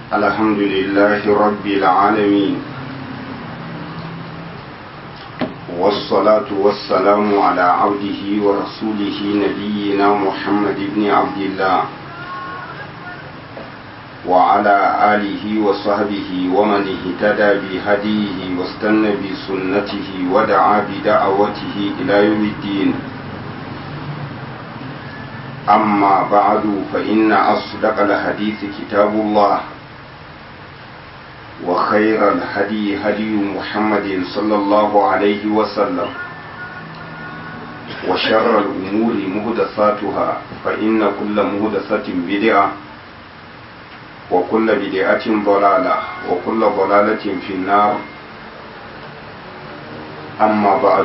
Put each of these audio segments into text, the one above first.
الحمد لله رب العالمين والصلاة والسلام على عبده ورسوله نبينا محمد بن عبد الله وعلى آله وصحبه ومن اهتدى بهديه واستنى بسنته ودعا بدعوته إلى يوم الدين أما بعد فإن أصدق الحديث كتاب الله وخير الهدي هدي محمد صلى الله عليه وسلم وشر الأمور مهدثاتها فإن كل مهدثة بدعة وكل بدعة ضلالة وكل ضلالة في النار أما بعد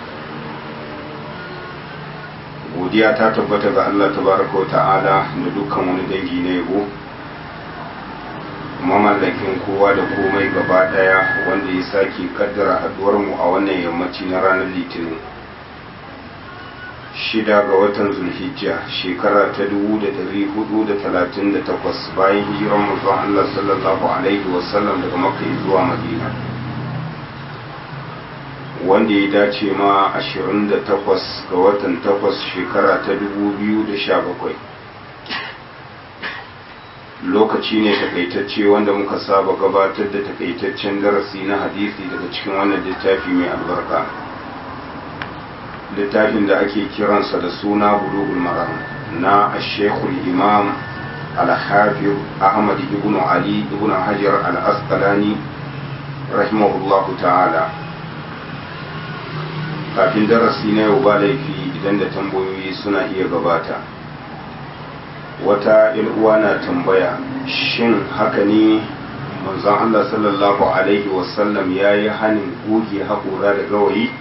godiya ta tabbata ga Allah tabaraka wa ta'ala da dukkan wani dangi na yabo mamallakin kowa da komai gaba daya wanda ya sake kaddara haduwar mu a wannan yammaci na ranar litinin shida ga watan zulhijja shekara ta dubu da dari hudu da talatin da takwas bayan hijiran manzon Allah sallallahu alaihi wasallam daga makka zuwa madina wanda ya dace ma 28 ga watan 8 shekara ta 2017 lokaci ne takaitacce wanda muka saba gabatar da takaitaccen darasi na hadisi daga cikin wannan littafi mai albarka littafin da ake kiransa da suna bulugul maram na ashekul imam al-hafiz ahmad ibn ali ibn hajar al-asqalani rahimahullahu ta'ala kafin darasi na yau ba laifi idan da tambayoyi suna iya gabata wata uwa na tambaya shin haka ne manzon Allah sallallahu alaihi wasallam ya yi hannun goge haƙora da gawayi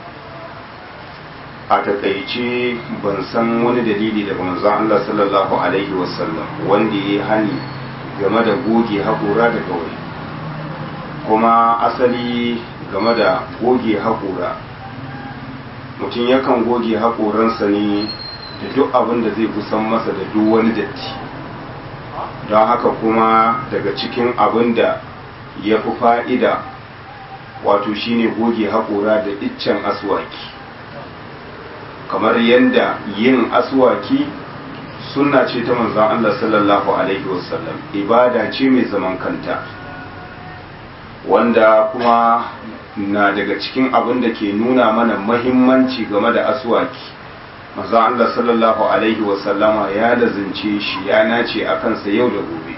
a takaice ban san wani dalili daga manzon Allah sallallahu alaihi wasallam wanda ya yi hani game da goge haƙora da gawayi kuma asali game da goge haƙora mutum yakan goge haƙoransa ne da duk abin da zai kusan masa da duk wani datti don haka kuma daga cikin abin da ya fi fa'ida wato shine goge haƙora da iccen aswaki kamar yadda yin aswaki suna ce ta manzan Allah sallallahu Alaihi wasallam ibada ce mai zaman kanta wanda kuma na daga cikin abin da ke nuna mana mahimmanci game da aswaki maza Allah sallallahu alaihi wasallama ya lazince shi ya nace a kansa yau da gobe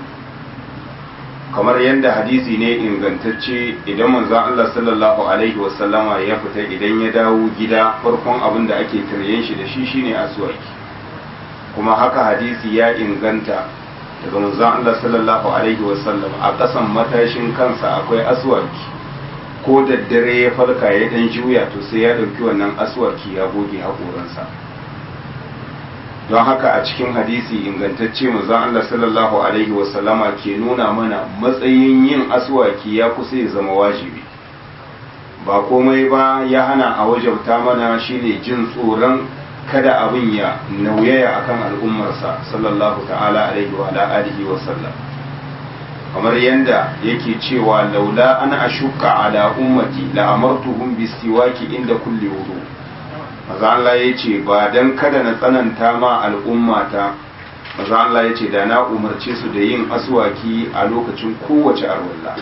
kamar yadda hadisi ne ingantacce idan manzon Allah sallallahu alaihi wasallama ya fita idan ya dawo gida farkon abin da ake taryen shi da shi shine aswaki kuma haka hadisi ya inganta daga manzon Allah sallallahu alaihi wasallam a kasan matashin kansa akwai aswaki ko daddare ya farka ya dan juya to sai ya ɗauki wannan aswaki ya goge haƙoransa don haka a cikin hadisi ingantacce manzon Allah sallallahu alaihi wasallama ke nuna mana matsayin yin aswaki ya kusa ya zama wajibi ba komai ba ya hana a wajabta mana shine jin tsoron kada abin ya nauyaya akan al'ummarsa sallallahu ta'ala alaihi wa alihi wa sallam kamar yadda yake cewa laula an ashuka ala ummati la amartuhum bisiwaki inda kulli wudu maza Allah yace ba dan kada na tsananta ma al'ummata maza Allah yace da na umarce su da yin aswaki a lokacin kowace arwalla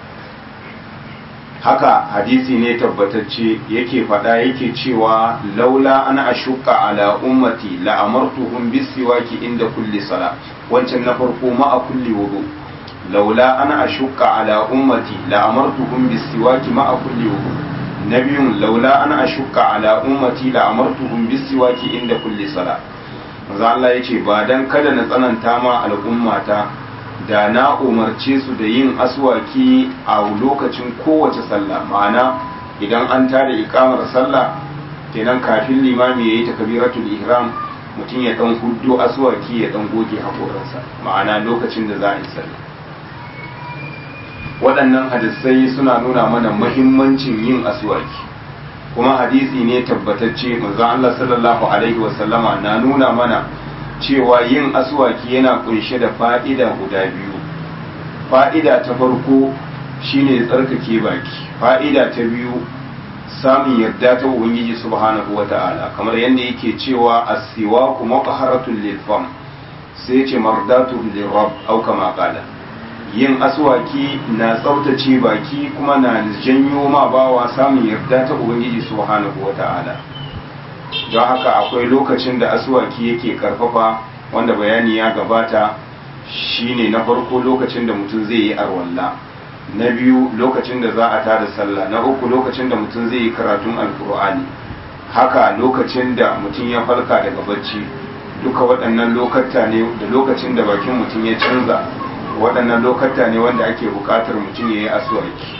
haka hadisi ne tabbatacce yake faɗa yake cewa laula an ashuka ala ummati la amartuhum bisiwaki inda kulli sala wancan na farko ma a kulli wudu لولا أنا أشق على أمتي لأمرتهم بالسواك مع كل وضوء نبي لولا أنا أشق على أمتي لأمرتهم بالسواك عند كل صلاة manzo Allah ya ce ba dan kada na tsananta ma al'ummata da na umarce su da yin aswaki a lokacin kowace sallah ma'ana idan an tada ikamar sallah kenan kafin limami yayi takbiratul ihram mutum ya dan huddo aswaki ya dan goge hakoransa ma'ana lokacin da za a yi sallah waɗannan hadisai suna nuna mana mahimmancin yin aswaki kuma hadisi ne tabbatacce manzon Allah sallallahu alaihi wasallama na nuna mana cewa yin aswaki yana kunshe da fa'ida guda biyu fa'ida ta farko shine tsarkake baki fa'ida ta biyu samun yarda ta ubangiji subhanahu wata'ala kamar yadda yake cewa as-siwaku maqharatul lil fam sai ce mardatu lil rabb au kama qala yin aswaki na tsaftace baki kuma na janyo ma bawa samun yarda ta ubangiji subhanahu wata'ala don haka akwai lokacin da aswaki yake karfafa wanda bayani ya gabata shine na farko lokacin da mutum zai yi arwalla na biyu lokacin da za a tada sallah na uku lokacin da mutum zai yi karatun alkur'ani haka lokacin da mutum ya farka daga bacci duka waɗannan lokata ne da lokacin da bakin mutum ya canza waɗannan lokata ne wanda ake buƙatar mutum ya yi asuwaki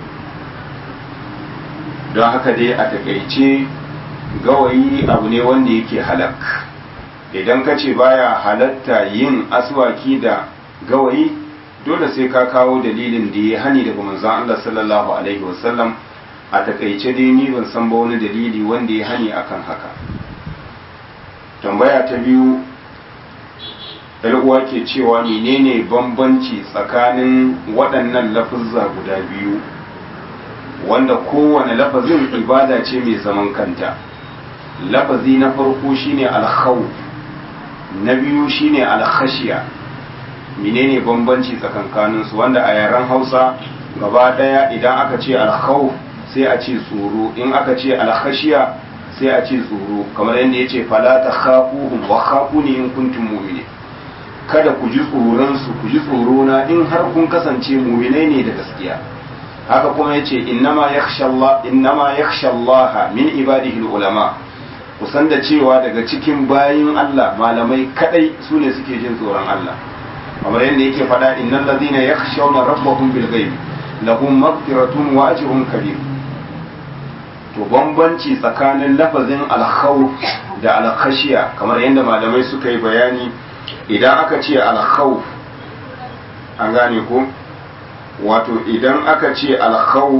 don haka dai a takaice gawayi abu ne wanda yake halak idan ka ce baya halatta yin aswaki da gawayi dole sai ka kawo dalilin da ya hani daga manzon Allah sallallahu alaihi wasallam a takaice dai ni ban san ba wani dalili wanda ya hani akan haka tambaya ta biyu uwa ke cewa menene bambanci tsakanin waɗannan lafuzza guda biyu wanda kowane lafazin ibada ce mai zaman kanta lafazi na farko shine alkhawf na biyu shine alkhashiya menene bambanci tsakankanin su wanda a yaren Hausa gaba daya idan aka ce alkhawf sai a ce tsoro in aka ce alkhashiya sai a ce tsoro kamar yadda yace fala takhafuhum wa khafuni in kuntum mu'minin kada ku ji tsoron su ku ji tsoro na in har kun kasance mu'minai ne da gaskiya haka kuma yace innama yakhsha Allah innama yakhsha Allah min ibadihi ulama kusan da cewa daga cikin bayin Allah malamai kadai su ne suke jin tsoron Allah kamar yadda yake faɗa innal ladina yakhshawna rabbahum bil ghaib lahum maghfiratun wa ajrun kabir to bambanci tsakanin lafazin al-khawf da al-khashiya kamar yadda malamai suka yi bayani idan aka ce al-khawf an gane ko wato idan aka ce al-khawf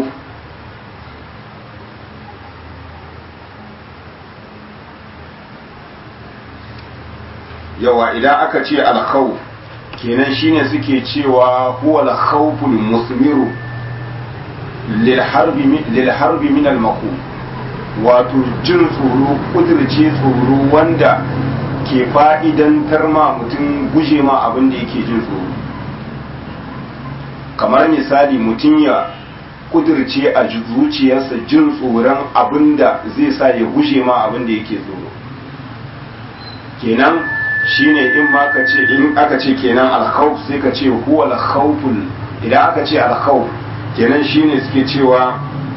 yawa idan aka ce alkhawf kenan shine suke cewa huwa alkhawful musmiru lil harbi lil harbi min al wato jin tsoro kudirce tsoro wanda ke fa'idantar ma mutum guje ma abin da yake jin tsoro kamar misali mutum ya kudirce a zuciyarsa jin tsoron abin da zai sa ya guje ma abin da yake tsoro kenan shine in ma ka ce in aka ce kenan alkhawf sai ka ce huwa alkhawful idan aka ce alkhawf kenan shine suke cewa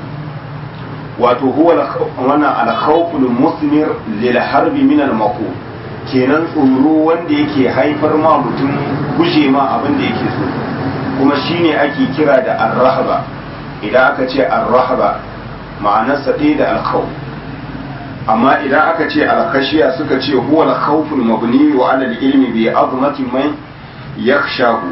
wato huwa wannan alkhawful musmir lil harbi min al kenan tsoro wanda yake haifar ma mutum guje ma abin da yake so kuma shine ake kira da arrahaba idan aka ce arrahaba ma'anarsa ɗaya da alkhawf amma idan aka ce alkashiya suka ce huwa alkhawful mabni wa ala ilmi bi azmati man yakhshahu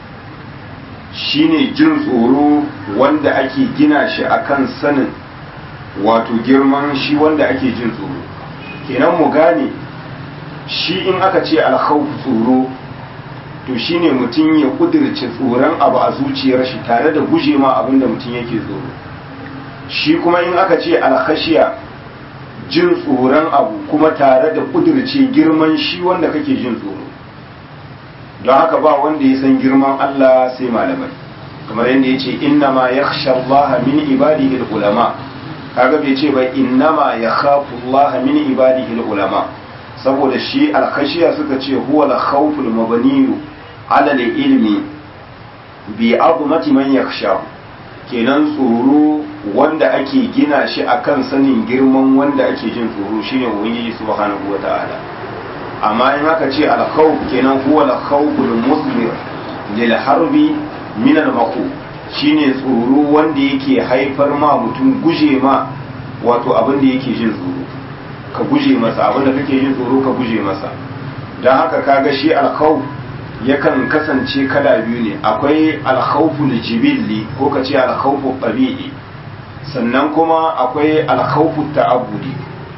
shine jin tsoro wanda ake gina shi akan sanin wato girman shi wanda ake jin tsoro kenan mu gane shi in aka ce alkhawf tsoro to shine mutum ya kudirce tsoron abu a zuciyar shi tare da guje ma abin da mutum yake tsoro shi kuma in aka ce alkhashiya jin tsoron abu kuma tare da kudirce girman shi wanda kake jin tsoro don haka ba wanda ya san girman Allah sai malamai kamar yadda ya ce inna ma ya Allah min ibadihi ulama kaga bai ce ba inna ma ya Allah min ibadihi ulama saboda shi alkhashiya suka ce huwa la khawful mabniyu ala ilmi bi azmati man yakhsha kenan tsoro wanda ake gina shi akan sanin girman wanda ake jin tsoro shine ubangiji subhanahu wata'ala amma in aka ce alkhawf kenan huwa alkhawful muslim lil harbi min al shine tsoro wanda yake haifar ma mutum guje ma wato abin da yake jin tsoro ka guje masa abin da kake jin tsoro ka guje masa don haka kaga shi alkhawf yakan kasance kala biyu ne akwai alkhawful jibilli ko ka ce alkhawful tabi'i sannan kuma akwai alkhawful ta'abbudi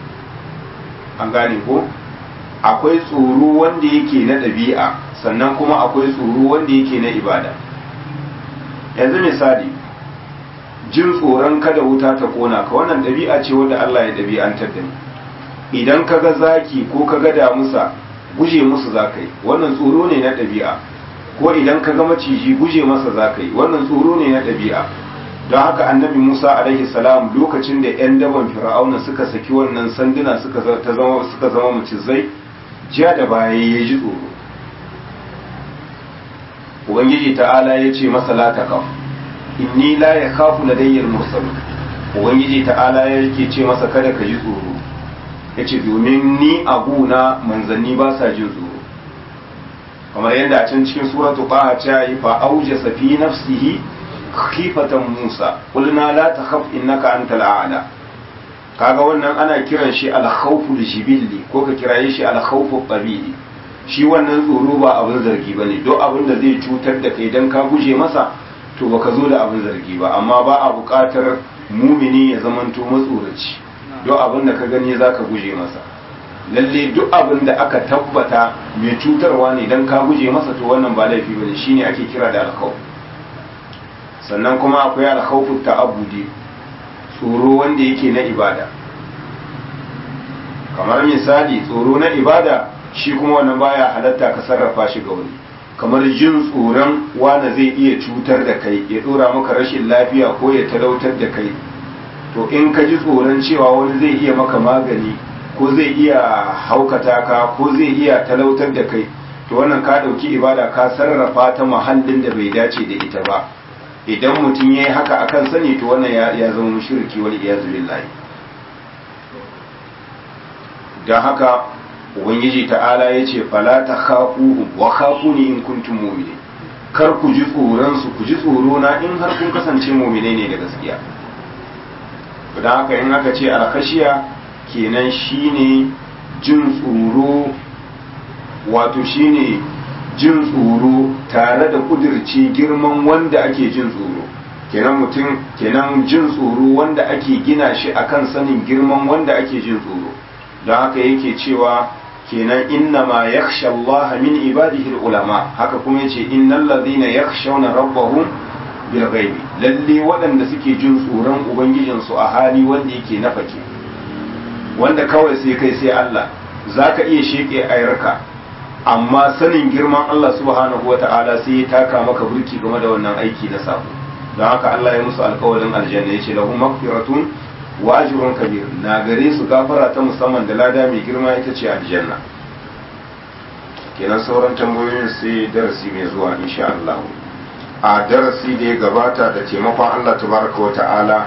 an gane ko akwai tsoro wanda yake na ɗabi'a sannan kuma akwai tsoro wanda yake na ibada yanzu misali jin tsoron kada wuta ta kona ka wannan ɗabi'a ce wanda Allah ya ɗabi'antar da ni idan ka ga zaki ko ka ga damusa guje musu za ka yi wannan tsoro ne na ɗabi'a ko idan ka ga maciji guje masa za ka yi wannan tsoro ne na ɗabi'a don haka annabi musa alaihi salam lokacin da 'yan daban fir'auna suka saki wannan sanduna suka zama suka zama macizai jiya da baya ya ji tsoro ubangiji ta'ala ya ce masa la taqaf inni la yakhafu ladayyal mursalun ubangiji ta'ala yake ce masa kada ka ji tsoro yace domin ni abuna manzanni ba sa jin tsoro kamar yadda a can cikin suratu qaha ta yi fa aujasa fi nafsihi khifatan musa qulna la takhaf innaka antal a'la kaga wannan ana kiran shi al-khawful jibilli ko ka kiraye shi al-khawful tabi'i shi wannan tsoro ba abin zargi bane duk abin da zai cutar da kai dan ka guje masa to baka zo da abin zargi ba amma ba a buƙatar mumini ya zamanto matsoraci duk abin da ka gani zaka guje masa lalle duk abin da aka tabbata mai cutarwa ne dan ka guje masa to wannan ba laifi bane shine ake kira da alkhawf sannan kuma akwai alkhawfu ta'abbudi tsoro wanda yake na ibada kamar misali tsoro na ibada shi kuma wannan baya halatta ka sarrafa shi ga wani kamar jin tsoron wanda zai iya cutar da kai ya dora maka rashin lafiya ko ya talautar da kai to in ka ji tsoron cewa wani zai iya maka magani ko zai iya haukata ka ko zai iya talautar da kai to wannan ka dauki ibada ka sarrafa ta mahallin da bai dace da ita ba idan mutum ya yi haka akan sani to wannan ya zama mushriki wal iyazu billahi don haka ubangiji ta'ala ya ce fala ta khafu wa khafuni in kuntum mu'minin kar ku ji tsoron su ku ji tsoro na in har kun kasance mu'mine ne da gaskiya don haka in aka ce alkhashiya kenan shine jin tsoro wato shine jin tsoro tare da kudirce girman wanda ake jin tsoro kenan mutum kenan jin tsoro wanda ake gina shi akan sanin girman wanda ake jin tsoro don haka yake cewa kenan inna ma yakhsha Allah min ibadihi ulama haka kuma yace innal ladhina yakhshawna rabbahum bil ghaibi lalle waɗanda suke jin tsoron ubangijin su a hali wanda yake na fake wanda kawai sai kai sai Allah zaka iya sheke ayarka amma sanin girman Allah subhanahu wata'ala sai ya taka maka burki game da wannan aiki na sabo don haka Allah ya musu alƙawarin aljanna yace lahum maghfiratun wa ajrun kabir na gare su gafara ta musamman da lada mai girma ita ce aljanna kenan sauran tambayoyin sai darasi mai zuwa insha Allah a darasi da ya gabata da taimakon Allah tabaraka wa ta'ala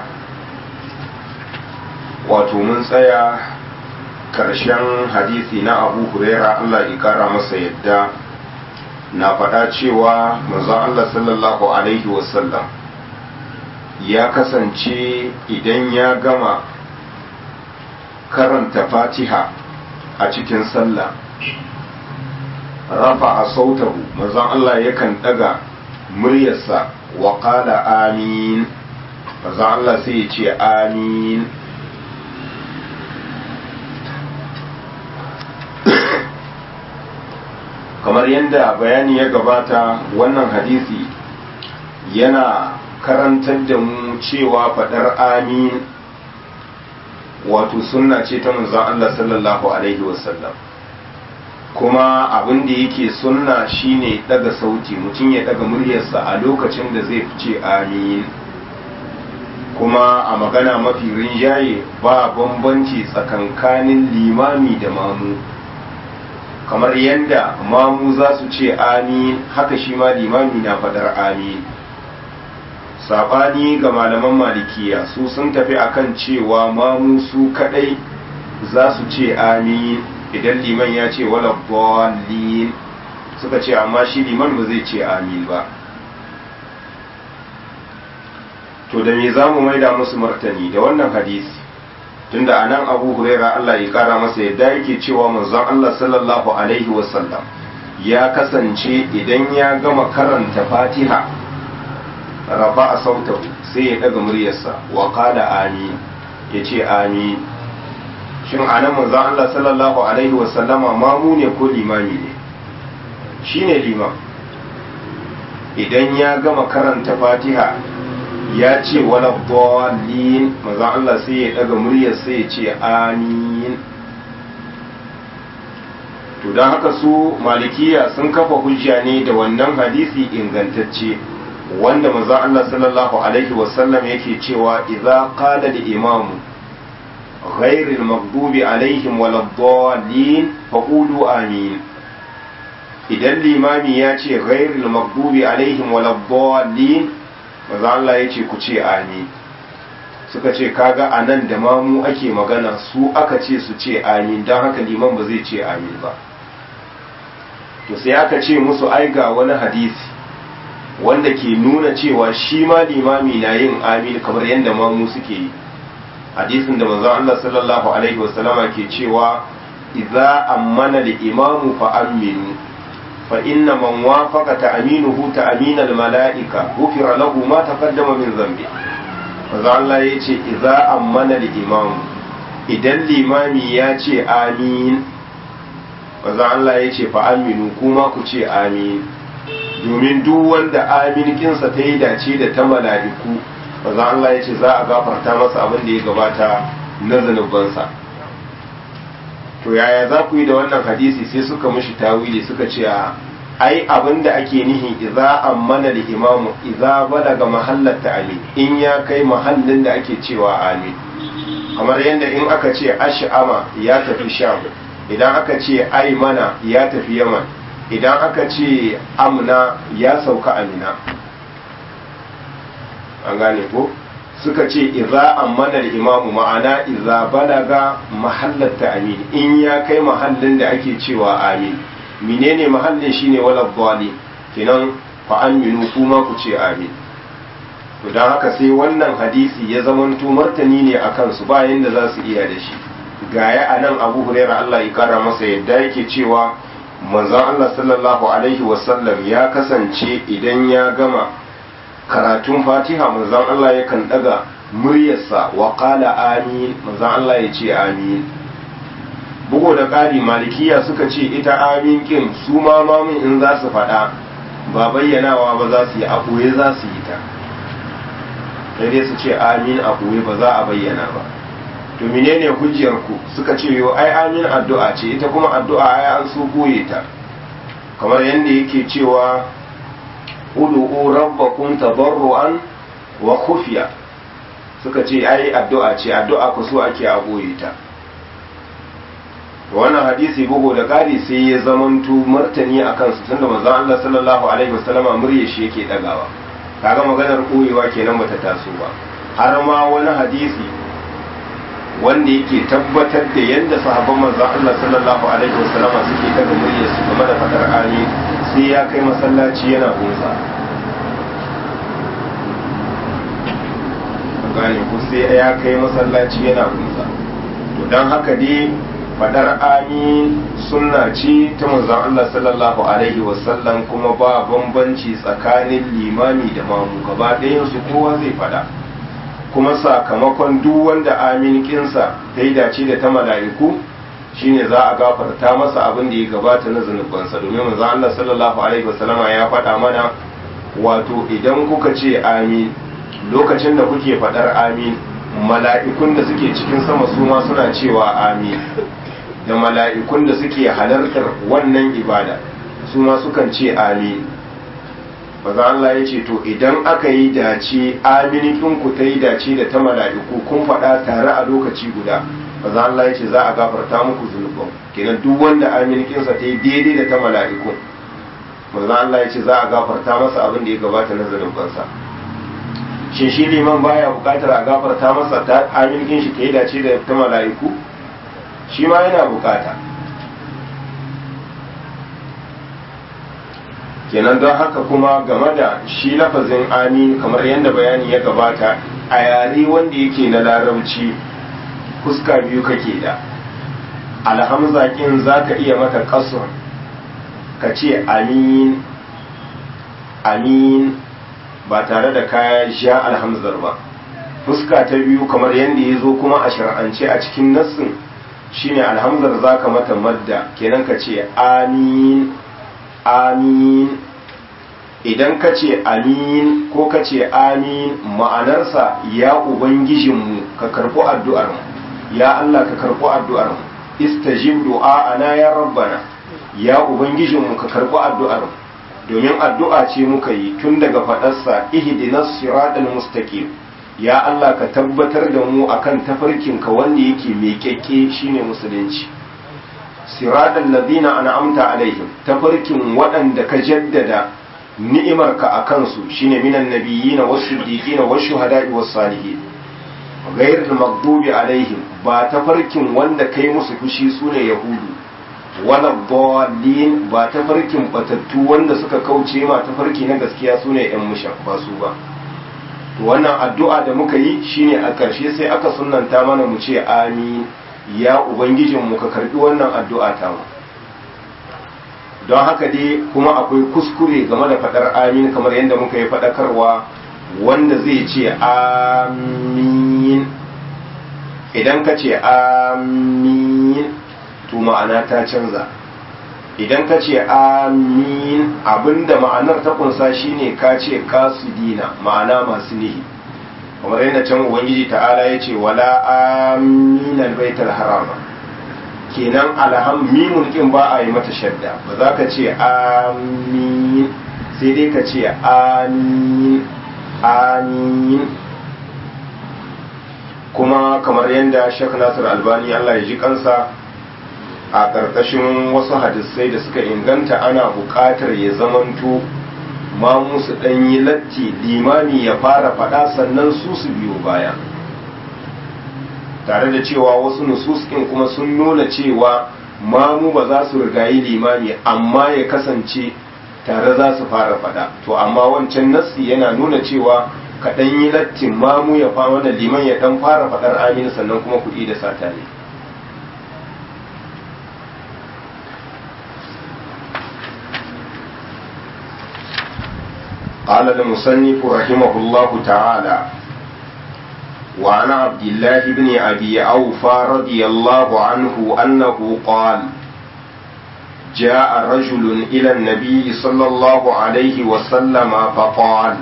wato mun tsaya karshen hadisi na abu huraira Allah ya kara masa yadda na faɗa cewa manzon Allah sallallahu alaihi wasallam ya kasance idan ya gama karanta fatiha a cikin sallah rafa a sautahu manzon Allah yakan ɗaga muryarsa wa qala amin manzon Allah sai ya ce amin kamar yadda bayani ya gabata wannan hadisi yana karantar da mu cewa faɗar amin wato sunna ce ta manzon Allah sallallahu alaihi wasallam kuma abin da yake sunna shine daga sauti mutum ya daga muryarsa a lokacin da zai fice amin kuma a magana mafi rinjaye ba bambanci tsakankanin limami da mamu kamar yadda mamu za su ce amin haka shi ma limami na faɗar amin saɓani ga malaman malikiya su sun tafi akan cewa mamu su kaɗai za su ce amin idan liman ya ce wala bolin suka ce amma shi liman ba zai ce amin ba to da me za mu maida musu martani da wannan hadisi tunda a nan abu huraira Allah ya kara masa yadda yake cewa manzon Allah sallallahu alaihi wasallam ya kasance idan ya gama karanta fatiha raba a sautahu sai ya daga muryarsa wa qala amin ya ce amin shin a nan manzon Allah sallallahu alaihi wasallama mamu ne ko limami ne shine liman idan ya gama karanta fatiha ya ce wala dallin maza Allah sai ya daga muryar sai ya ce amin to don haka su malikiya sun kafa hujja ne da wannan hadisi ingantacce wanda maza Allah sallallahu alaihi wasallam yake cewa idza qala al-imam غير المغضوب عليهم ولا الضالين فقولوا آمين idan limami ya ce ghairul maghdubi alaihim waladdallin maza Allah ya ce ku ce amin suka ce kaga anan da mamu ake magana su aka ce su ce amin don haka liman ba zai ce amin ba to sai aka ce musu ai ga wani hadisi wanda ke nuna cewa shi ma limami na yin amin kamar yadda mamu suke yi hadisin da manzon Allah sallallahu alaihi wasallama ke cewa idza ammana al-imamu fa aminu fa inna man wafaqa ta'minuhu ta'min al-mala'ika ghufira lahu ma taqaddama min dhanbi manzon Allah yace idza ammana al-imamu idan limami ya ce amin manzon Allah yace fa aminu kuma ku ce amin domin duk wanda amin kinsa ta yi dace da ta mala'iku manzon Allah ya ce za a gafarta masa abin da ya gabata na zanubansa to yaya za ku yi da wannan hadisi sai suka mushi tawili suka ce a ai abin da ake nihi idza ammana da imamu idza balaga mahallar amin in ya kai mahallin da ake cewa amin kamar yadda in aka ce ash'ama ya tafi sham idan aka ce aimana ya tafi yaman idan aka ce amna ya sauka amina an gane ko suka ce idza ammana al-imamu ma'ana idza balaga mahallat ta'min in ya kai mahallin da ake cewa amin menene mahallin shine wala dhali kinan fa aminu kuma ku ce amin to dan haka sai wannan hadisi ya zamanto martani ne akan su ba yanda za su iya da shi gaya anan Abu Hurairah Allah ya kara masa yadda yake cewa manzon Allah sallallahu alaihi wasallam ya kasance idan ya gama karatun fatiha manzon Allah yakan daga muryarsa wa qala amin manzon Allah ya ce amin bugu da ƙari malikiya suka ce ita amin kin su ma mamun in za su faɗa ba bayyanawa ba za su yi a ɓoye za su yi ta sai dai su ce amin a ɓoye ba za a bayyana ba to menene hujjar ku suka ce yo ai amin addu'a ce ita kuma addu'a ai an so koye ta kamar yadda yake cewa ud'u rabbakum tadarruan wa khufiya suka ce ai addu'a ce addu'a ku so ake a boye ta wannan hadisi bugu da ƙari sai ya zamanto martani a kansu tunda manzon Allah sallallahu alaihi wasallama murya shi yake dagawa kaga maganar koyewa kenan bata taso ba har ma wani hadisi wanda yake tabbatar da yadda sahabban manzon Allah sallallahu alaihi wasallama suke daga muryar su game da fadar amin sai ya kai masallaci yana gunsa gane ku sai ya kai masallaci yana gunsa to don haka dai fadar amin sunna ce ta manzon Allah sallallahu alaihi wasallam kuma ba bambanci tsakanin limami da mamu gaba ɗayan su kowa zai fada kuma sakamakon duk wanda amin kinsa ta yi dace da ta mala'iku shine za a gafarta masa abin da ya gabata na zunubansa domin manzo Allah sallallahu alaihi wasallama ya faɗa mana wato idan kuka ce amin lokacin da kuke faɗar amin mala'ikun da suke cikin sama su ma suna cewa amin da mala'ikun da suke halartar wannan ibada su ma sukan ce amin maza Allah ya ce to idan aka yi dace aminikin ku ta yi dace da ta mala'iku kun faɗa tare a lokaci guda maza Allah ya ce za a gafarta muku zunuban kenan duk wanda aminikinsa ta yi daidai da ta mala'iku maza Allah ya ce za a gafarta masa abin da ya gabata na zunubansa shin shi liman baya buƙatar a gafarta masa ta aminikin shi ta yi dace da ta mala'iku shi ma yana buƙata kenan don haka kuma game da shi lafazin amin kamar yadda bayani ya gabata a yare wanda yake na larabci fuska biyu kake da alhamza kin za ka iya mata kasur ka ce amin amin ba tare da kaya sha alhamzar ba fuska ta biyu kamar yadda ya zo kuma a shar'ance a cikin nassin shine alhamzar za ka mata madda kenan ka ce amin amin idan ka ce amin ko ka ce amin ma'anarsa ya ubangijinmu ka karɓi addu'armu ya Allah ka karɓi addu'armu istajib du'a'ana ya rabbana ya ubangijinmu ka karɓi addu'armu domin addu'a ce muka yi tun daga faɗarsa ihdinas siratal mustaqim ya Allah ka tabbatar da mu akan tafarkinka wanda yake mai kyakke shine musulunci siratal ladina an'amta alaihim tafarkin waɗanda ka jaddada ni'imarka a kansu shine minan nabiyina was-siddiqina wash-shuhada'i was-salihin ghayril maghdubi alaihim ba tafarkin wanda kai musu fushi sune yahudu wala dallin ba tafarkin batattu wanda suka kauce ma tafarki na gaskiya sune yan mushan ba su ba to wannan addu'a da muka yi shine a ƙarshe sai aka sunnanta mana mu ce amin ya ubangijinmu ka karbi wannan addu'a ta mu don haka dai kuma akwai kuskure game da faɗar amin kamar yadda muka yi faɗakarwa wanda zai ce amin idan ka ce amin to ma'ana ta canza idan ka ce amin abinda ma'anar ta kunsa shine ka ce kasudina ma'ana masu nihi kamar yadda can ubangiji ta'ala ya ce wala amin albaitar harama kenan alham mimun kin ba a yi mata shadda ba za ka ce amin sai dai ka ce amin amin kuma kamar yadda shek nasir albani allah ya ji kansa a ƙarƙashin wasu hadisai da suka inganta ana buƙatar ya zamanto ma musu ɗanyi latti limami ya fara faɗa sannan su su biyo baya tare da cewa wasu nususkin kuma sun nuna cewa mamu ba za su rigayi limami amma ya kasance tare za su fara faɗa to amma wancan nassi yana nuna cewa kaɗan yi lattin mamu ya fa wannan liman ya ɗan fara faɗar amin sannan kuma kuɗi da sata ne قال المصنف رحمه الله تعالى وعن عبد الله بن أبي أوفى رضي الله عنه أنه قال جاء رجل إلى النبي صلى الله عليه وسلم فقال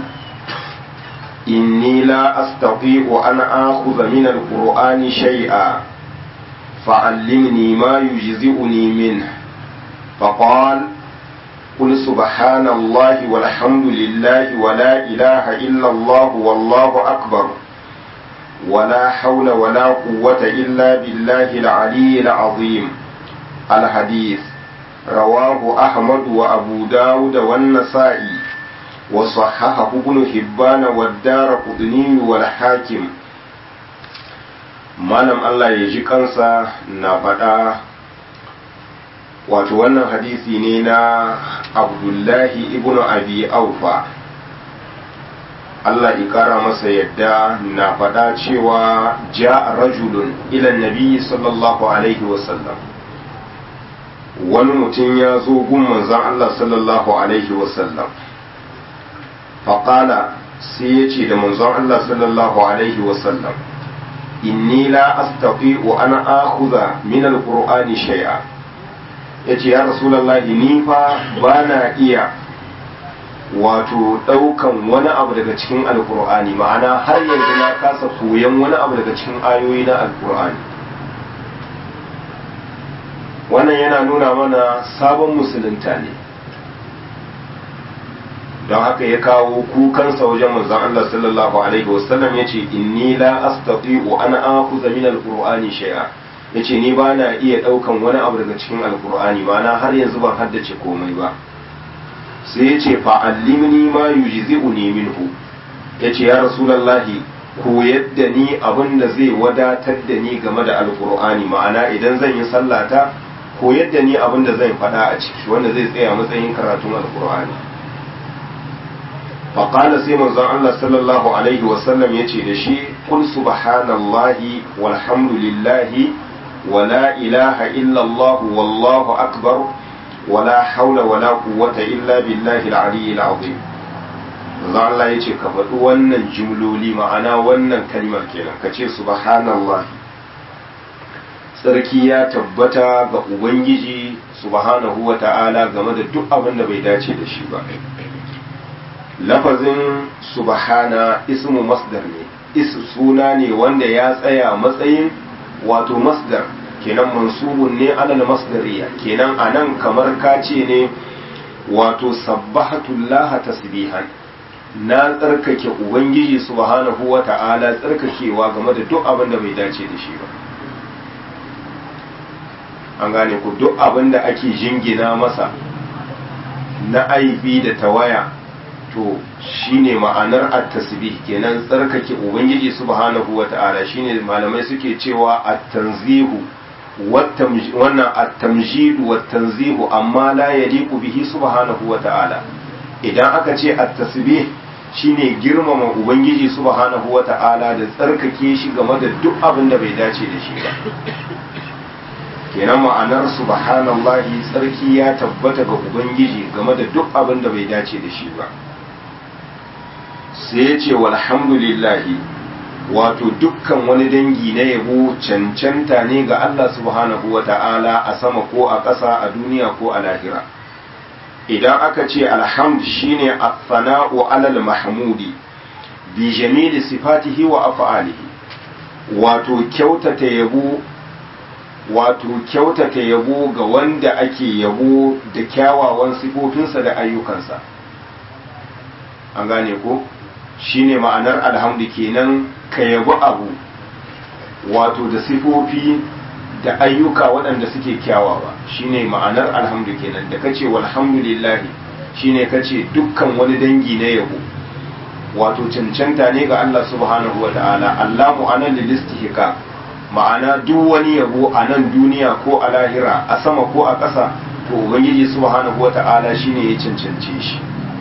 إني لا أستطيع أن آخذ من القرآن شيئا فعلمني ما يجزئني منه فقال قل سبحان الله والحمد لله ولا إله إلا الله والله أكبر ولا حول ولا قوة إلا بالله العلي العظيم الحديث رواه أحمد وأبو داود والنسائي وصححه ابن حبان والدار قطني والحاكم malam Allah ya ji kansa na faɗa wato wannan hadisi ne na abdullahi ibn abi aufa Allah ƙara masa yadda na faɗa cewa ja rajulun ilan nabi sallallahu alaihi wasallam wani mutum ya zo gun manzan Allah sallallahu alaihi wasallam faƙala sai ya ce da manzan Allah sallallahu alaihi wasallam inni la astati'u an akhudha min alqur'ani shay'a yace ya rasulullahi ni fa bana iya wato daukan wani abu daga cikin alqur'ani ma'ana har yanzu na kasa koyan wani abu daga cikin ayoyi na alqur'ani wannan yana nuna mana sabon musulunta ne don haka ya kawo kukansa wajen manzon Allah sallallahu alaihi wasallam yace inni la astati'u an akhudha min alqur'ani shay'a yace ni ba na iya daukan wani abu daga cikin alqur'ani ma'ana har yanzu ban haddace komai ba sai yace fa allimni ma yujzi'uni minhu yace ya rasulullahi koyar da ni abin da zai wadatar da ni game da alqur'ani ma'ana idan zan yi sallata koyar da ni abin da zan faɗa a ciki wanda zai tsaya matsayin karatun alqur'ani faƙala sai manzon Allah sallallahu Alaihi wasallam ya ce da shi kul subhanallahi walhamdulillahi wa la ilaha illallah wallahu akbar wa la haula wa la quwwata illa billahi al-aliyyil azim manzon Allah ya ce ka faɗi wannan jumloli ma'ana wannan kalmar kenan ka ce subhanallahi tsarki ya tabbata ga ubangiji subhanahu wa ta'ala game da duk abin da bai dace da shi ba lafazin subhana ismu masdar ne is suna ne wanda ya tsaya matsayin wato masdar kenan mansubun ne alal masdariya kenan anan kamar kace ne wato sabbahatullaha tasbihan na tsarkake ubangiji subhanahu wa ta'ala tsarkakewa game da duk abin da bai dace da shi ba an gane ku duk abin da ake jingina masa na aibi da tawaya to shine ma'anar at-tasbih kenan tsarkake ubangiji subhanahu wa ta'ala shine malamai suke cewa at-tanzihu wannan at-tamjid wa tanzihu amma la yaliqu bihi subhanahu wa ta'ala idan aka ce at-tasbih shine girmama ubangiji subhanahu wa ta'ala da tsarkake shi game da duk abin da bai dace da shi ba kenan ma'anar subhanallahi tsarki ya tabbata ga ubangiji game da duk abin da bai dace da shi ba sai ya ce walhamdulillahi wato dukkan wani dangi na yabo cancanta ne ga Allah subhanahu wa ta'ala a sama ko a ƙasa a duniya ko a lahira idan aka ce alhamd shine as-sana'u alal mahmudi bi jamili sifatihi wa af'alihi wato kyautata yabo wato kyautata yabo ga wanda ake yabo da kyawawan sifofinsa da ayyukansa an gane ko shine ma'anar alhamdu kenan ka yabi abu wato da sifofi da ayyuka waɗanda suke kyawawa shine ma'anar alhamdu kenan da kace walhamdulillahi shine kace dukkan wani dangi na yabo wato cancanta ne ga Allah subhanahu wata'ala Allah mu'anan lilistihqa ma'ana duk wani yabo a nan duniya ko a lahira a sama ko a ƙasa to ubangiji subhanahu wata'ala shine ya cancance shi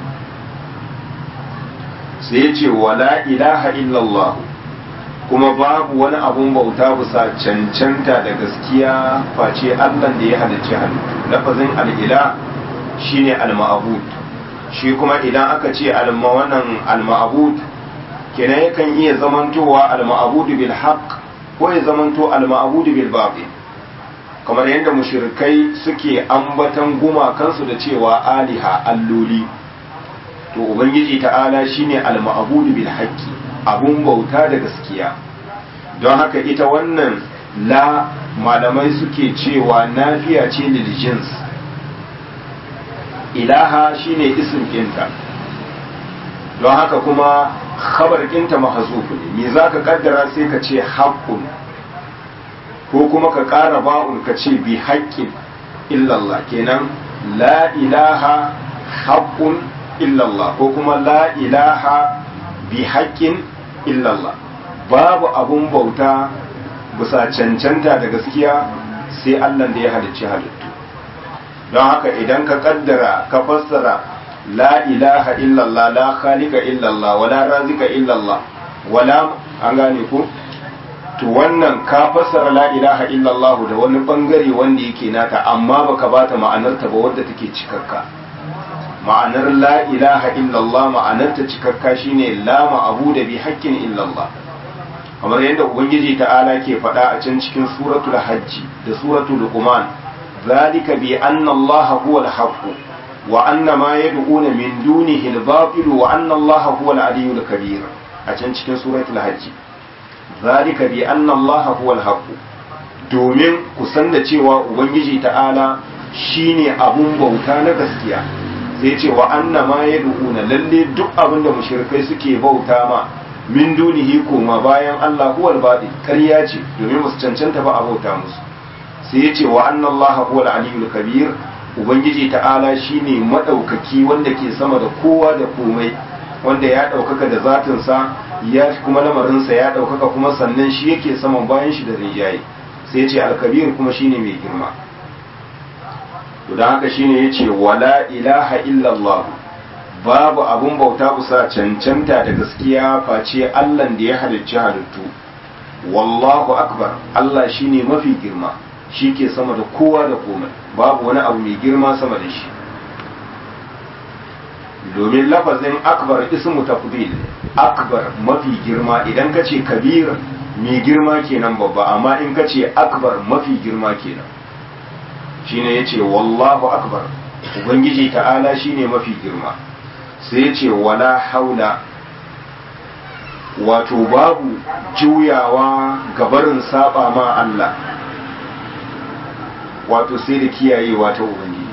sai ya ce wala ilaha illallah kuma babu wani abun bauta bisa cancanta da gaskiya face Allah da ya halicci halittu lafazin al'ila shine al-ma'bud shi kuma idan aka ce wannan al-ma'bud kenan yakan iya zamantowa al-ma'bud bil haqq ko ya zamanto al-ma'bud bil batil kamar yadda mushrikai suke ambatan gumakansu da cewa aliha alloli to ubangiji ta'ala shine al-ma'budu bil haqqi abun bauta da gaskiya don haka ita wannan la malamai suke cewa nafiya ce lil jins ilaha shine ism kinta don haka kuma khabar kinta mahzuf ne me zaka kaddara sai ka ce haqqun ko kuma ka ƙara ba'un ka ce bi haqqin illallah kenan la ilaha haqqun illallah ko kuma la ilaha bi haƙƙin illallah babu abun bauta bisa cancanta da gaskiya sai Allah da ya halicci halittu don haka idan ka kaddara ka fassara la ilaha illallah la khaliqa illallah wala razika illallah wala an gane ku to wannan ka fassara la ilaha illallah da wani bangare wanda yake nata amma baka bata ma'anarta ba wadda take cikakka ma'anar la ilaha illallah ma'anarta cikakka shine la ma'abu da bi haƙƙin illallah kamar yadda ubangiji ta'ala ke faɗa a can cikin suratul hajji da suratul luqman zalika bi anna allaha huwa al-haqq wa anna ma yad'una min dunihi al-batil wa anna allaha huwa al-aliyyul kabir a can cikin suratul hajji zalika bi anna allaha huwa al-haqq domin ku san da cewa ubangiji ta'ala shine abun bauta na gaskiya sai ce wa anna ma ya du'una lalle duk abin da mushrikai suke bauta ma min dunihi koma bayan Allah huwal baɗi ƙarya ce domin musu cancanta ba a bauta musu sai ya ce wa anna Allah huwal aliyul kabir ubangiji ta'ala shine madaukaki wanda ke sama da kowa da komai wanda ya ɗaukaka da zatinsa ya kuma lamarinsa ya ɗaukaka kuma sannan shi yake saman bayan shi da rijaye sai ya ce alkabir kuma shine mai girma to da haka shine yace wala ilaha illallah babu abun bauta kusa cancanta da gaskiya face Allah da ya halicci halittu wallahu akbar Allah shine mafi girma shi ke sama da kowa da komai babu wani abu mai girma sama da shi domin lafazin akbar ismu tafdil akbar mafi girma idan ka ce kabir mai girma kenan babba amma in ka ce akbar mafi girma kenan shine yace wallahu akbar ubangiji ta'ala shine mafi girma sai ce wala haula wato babu juyawa gabarin saba ma Allah wato sai da kiyayewa ta ubangiji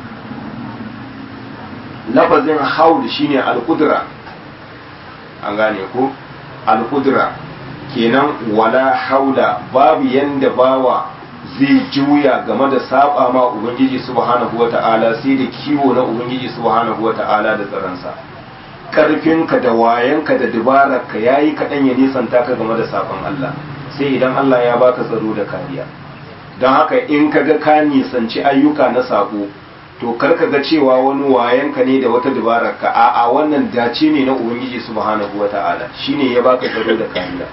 lafazin haul shine al-qudra an gane ko al-qudra kenan wala haula babu yanda bawa zai juya game da saba ma ubangiji subhanahu wata'ala sai da kiwo na ubangiji subhanahu wata'ala da tsaransa karfinka da wayanka da dubararka yayi kaɗan ya nisanta ka game da sabon Allah sai idan Allah ya baka tsaro da kariya don haka in ka ga ka nisanci ayyuka na sako to kar ka ga cewa wani wayanka ne da wata dubararka a'a wannan dace ne na ubangiji subhanahu wata'ala shine ya baka tsaro da kariya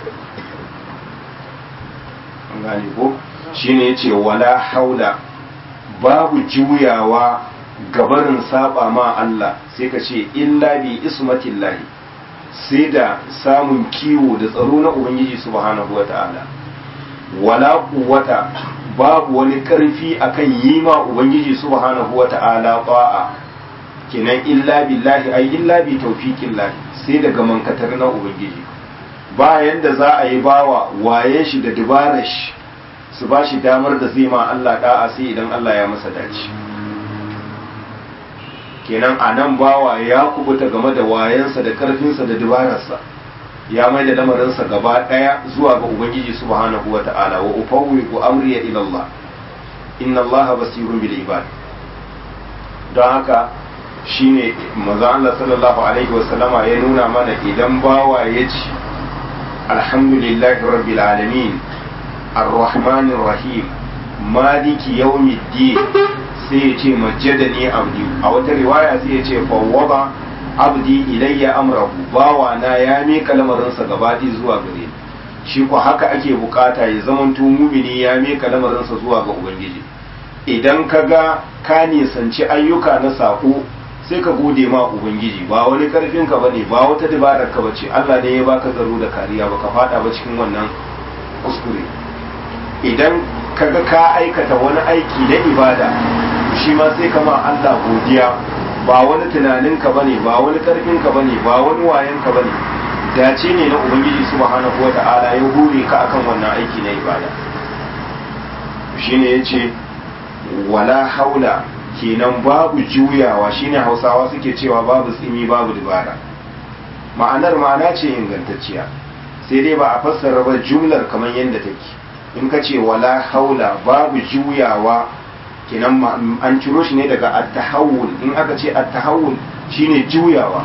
an gane ko shine yace wala haula babu juyawa gabarin saba ma Allah sai ka ce illa bi ismatillahi sai da samun kiwo da tsaro na ubangiji subhanahu wata'ala wala quwwata babu wani karfi akan yi ma ubangiji subhanahu wata'ala ba'a kinan illa billahi ay illa bi tawfiqillahi sai daga mankatar na ubangiji bayan da za a yi bawa waye shi da dubarar shi su ba shi damar da zai ma Allah da'a sai idan Allah ya masa dace kenan a nan bawa ya kubuta game da wayansa da karfinsa da dubararsa ya mai da lamarinsa gaba daya zuwa ga ubangiji subhanahu wa ta'ala wa ufawwiqu amri ila Allah inna Allah basirun bil ibad don haka shine manzo Allah sallallahu alaihi wa sallama ya nuna mana idan bawa ya ci alhamdulillahi rabbil alamin arrahmanir rahim maliki yawmiddin sai ya ce majjadani abdi a wata riwaya sai ya ce fawwaba abdi ilayya amrahu bawa na ya mika lamarinsa gabaɗi zuwa gare shi ko haka ake bukata ya zamanto mumini ya mika lamarinsa zuwa ga ubangiji idan ka ga ka nisanci ayyuka na sako sai ka gode ma ubangiji ba wani karfin ka bane ba wata dabarar ka bace Allah ne ya baka tsaro da kariya baka fada ba cikin wannan kuskure idan kaga ka aikata wani aiki na ibada shi ma sai kama Allah godiya ba wani tunaninka bane ba wani karfinka bane ba wani wayanka bane dace ne na ubangiji subhanahu wata'ala ya hure ka akan wannan aiki na ibada shine yace wala haula kenan babu juyawa shine hausawa suke cewa babu tsimi babu dubara ma'anar ma'ana ce ingantacciya sai dai ba a fassara ba jumlar kamar yadda take in ka ce wala haula babu juyawa kenan an ciro shi ne daga attahawul in aka ce attahawul shine juyawa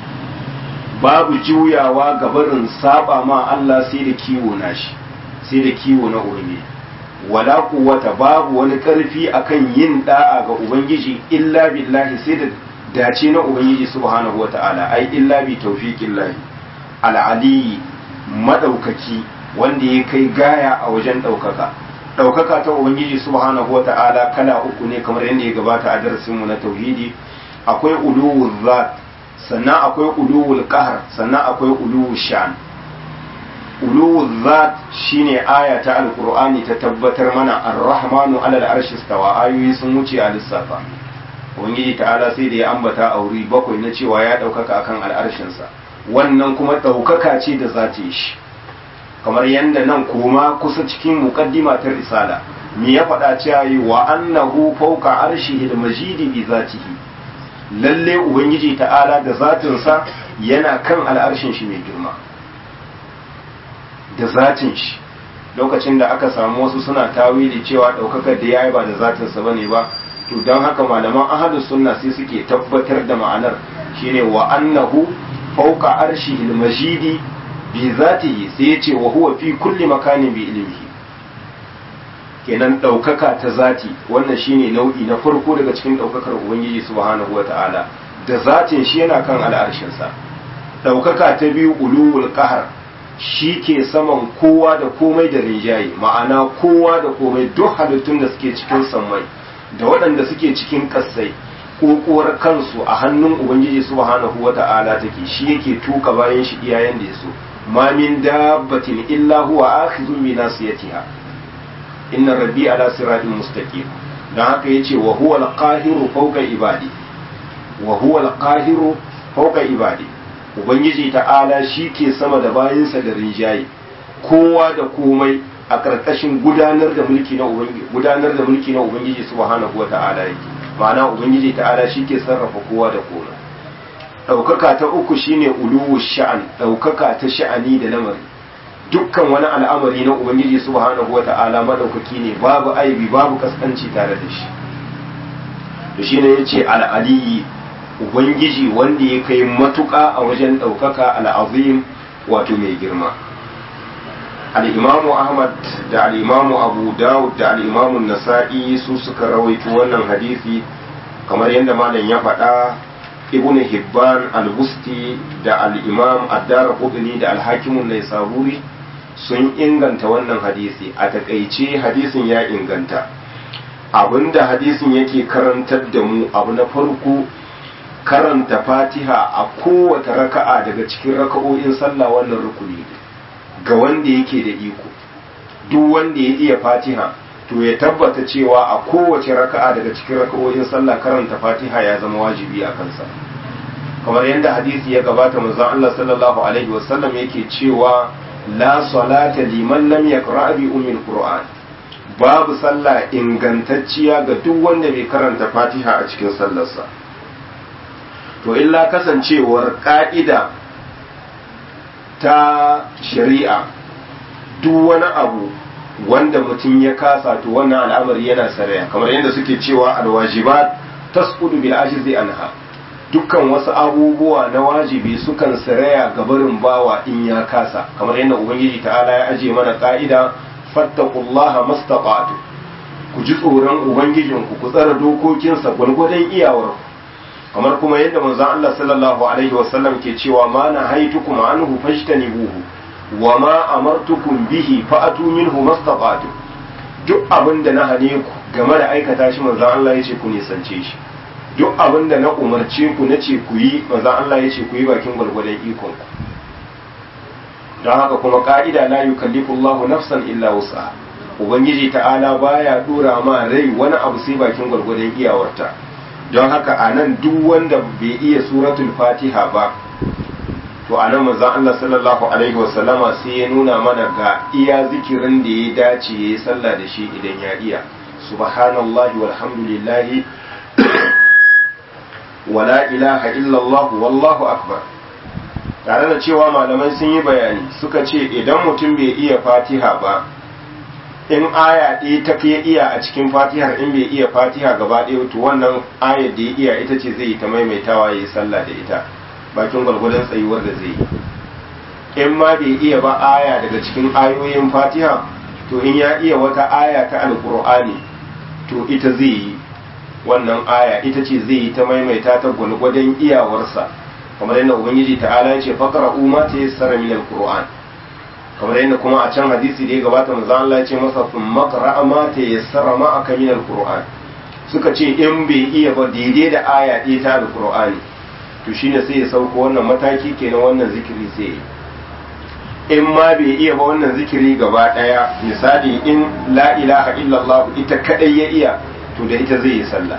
babu juyawa ga barin saba ma Allah sai da kiwo na shi sai da kiwo na ubangiji wala quwwata babu wani karfi akan yin da'a ga ubangiji illa billahi sai da dace na ubangiji subhanahu wata'ala ai illa bi tawfiqillahi al-ali madaukaki wanda ya kai gaya a wajen daukaka ɗaukaka ta ubangiji subhanahu wa ta'ala kala uku ne kamar yadda ya gabata a darasinmu na tauhidi akwai uluwul zat sannan akwai uluwul qahar sannan akwai uluwul shan uluwul zat shine aya ta alqur'ani ta tabbatar mana ar-rahmanu ala al-arshi stawa ayoyi sun wuce a lissafa ubangiji ta'ala sai da ya ambata a wuri bakwai na cewa ya ɗaukaka akan al'arshinsa wannan kuma ɗaukaka ce da zata shi kamar yadda nan kuma kusa cikin muqaddima ta risala me ya faɗa cewa yi wa annahu fawqa arshihi al-majidi bi zatihi lalle ubangiji ta'ala da zatinsa yana kan al'arshin shi mai girma da zatin shi lokacin da aka samu wasu suna tawili cewa ɗaukakar da yayi ba da zatinsa bane ba to don haka malaman ahadus sunna sai suke tabbatar da ma'anar shine wa annahu fawqa arshihi al-majidi bi zatihi sai ya ce wa huwa fi kulli makanin bi ilmihi kenan ɗaukaka ta zati wannan shine nau'i na farko daga cikin ɗaukakar ubangiji subhanahu wa ta'ala da zatin shi yana kan al'arshinsa ɗaukaka ta biyu uluwul qahar shi ke saman kowa da komai da rinjaye ma'ana kowa da komai duk halittun da suke cikin sammai da waɗanda suke cikin ƙasai kokowar kansu a hannun ubangiji subhanahu wa ta'ala take shi yake tuka bayan shi iyayen da ya so ma min dabbatin illa huwa akhidhun bi nasiyatiha inna rabbi ala siratin mustaqim dan haka yace wa huwa al-qahiru fawqa ibadi wa huwa al-qahiru fauka ibadi ubangiji ta'ala shi ke sama da bayansa da rinjaye kowa da komai a ƙarƙashin gudanar da mulki na ubangiji gudanar da mulki na ubangiji subhanahu wata'ala yake ma'ana ubangiji ta'ala shi ke sarrafa kowa da komai ɗaukaka ta uku shine uluwu sha'an ɗaukaka ta sha'ani da lamari dukkan wani al'amari na ubangiji subhanahu wata'ala madaukaki ne babu aibi babu kaskanci tare da shi to shine yace al-aliyi ubangiji wanda ya kai matuƙa a wajen ɗaukaka al'azim wato mai girma al'imamu ahmad da al'imamu abu dawud da al'imamu nasa'i su suka rawaito wannan hadisi kamar yadda malam ya faɗa ibn hibban al-busti da al'imam addara huduni da alhakimun nai saburi sun inganta wannan hadisi a takaice hadisin ya inganta abinda hadisin yake karantar da mu abu na farko karanta fatiha a kowace raka'a daga cikin raka'o'in sallah wannan rukuni ga wanda yake da iko duk wanda ya iya fatiha to ya tabbata cewa a kowace raka'a daga cikin raka'o'in sallah karanta fatiha ya zama wajibi a kansa kamar yadda hadisi ya gabata manzon Allah sallallahu alaihi wasallam yake cewa la salata liman lam yaqra bi ummil qur'an babu sallah ingantacciya ga duk wanda bai karanta fatiha a cikin sallarsa to illa kasancewar ka'ida ta shari'a duk wani abu wanda mutum ya kasa to wannan al'amari yana saraya kamar yadda suke cewa alwajibat tasqudu bil ajizi anha dukkan wasu abubuwa na wajibi sukan saraya ga barin bawa in ya kasa kamar yadda ubangiji ta'ala ya aje mana ka'ida fattaqullaha mastaqatu ku ji tsoron ubangijinku ku tsara dokokinsa gwargwadon iyawarku kamar kuma yadda manzon Allah sallallahu alaihi wasallam ke cewa ma na haitukum anhu fajtanibuhu wa ma amartukum bihi fa'atu minhu mastata'tu duk abin da na hane ku game da aikata shi manzon Allah yace ku nisance shi duk abin da na umarce ku nace ku yi manzon Allah yace ku yi bakin gwargwadon ikon ku don haka kuma ka'ida la yukallifu Allahu nafsan illa wus'aha ubangiji ta'ala baya dora ma rai wani abu sai bakin gwargwadon iyawarta don haka a nan duk wanda bai iya suratul fatiha ba to a nan manzon Allah sallallahu alaihi wasallama sai ya nuna mana ga iya zikirin da ya dace ya yi sallah da shi idan ya iya subhanallahi walhamdulillahi wala ilaha illallah wallahu akbar tare da cewa malamai sun yi bayani suka ce idan mutum bai iya fatiha ba in aya ɗaya ta ya iya a cikin fatihar in bai iya fatiha gaba ɗaya to wannan ayar da ya iya ita ce zai yi ta maimaitawa ya yi sallah da ita bakin gwargwadon tsayuwar da zai yi in ma bai iya ba aya daga cikin ayoyin fatiha to in ya iya wata aya ta alkur'ani to ita zai yi wannan aya ita ce zai yi ta maimaita ta gwargwadon iyawarsa kamar yadda ubangiji ta'ala ya ce faqra'u ma tayassara min alqur'an kamar yadda kuma a can hadisi da ya gabata manzo Allah ya ce masa thumma qra'a ma tayassara ma aka min alquran suka ce in bai iya ba daidai da aya ɗaya ta alqur'ani to shine sai ya sauko wannan mataki kenan wannan zikiri sai in ma bai iya ba wannan zikiri gaba ɗaya misali in la ilaha illallah ita kadai ya iya to da ita zai yi sallah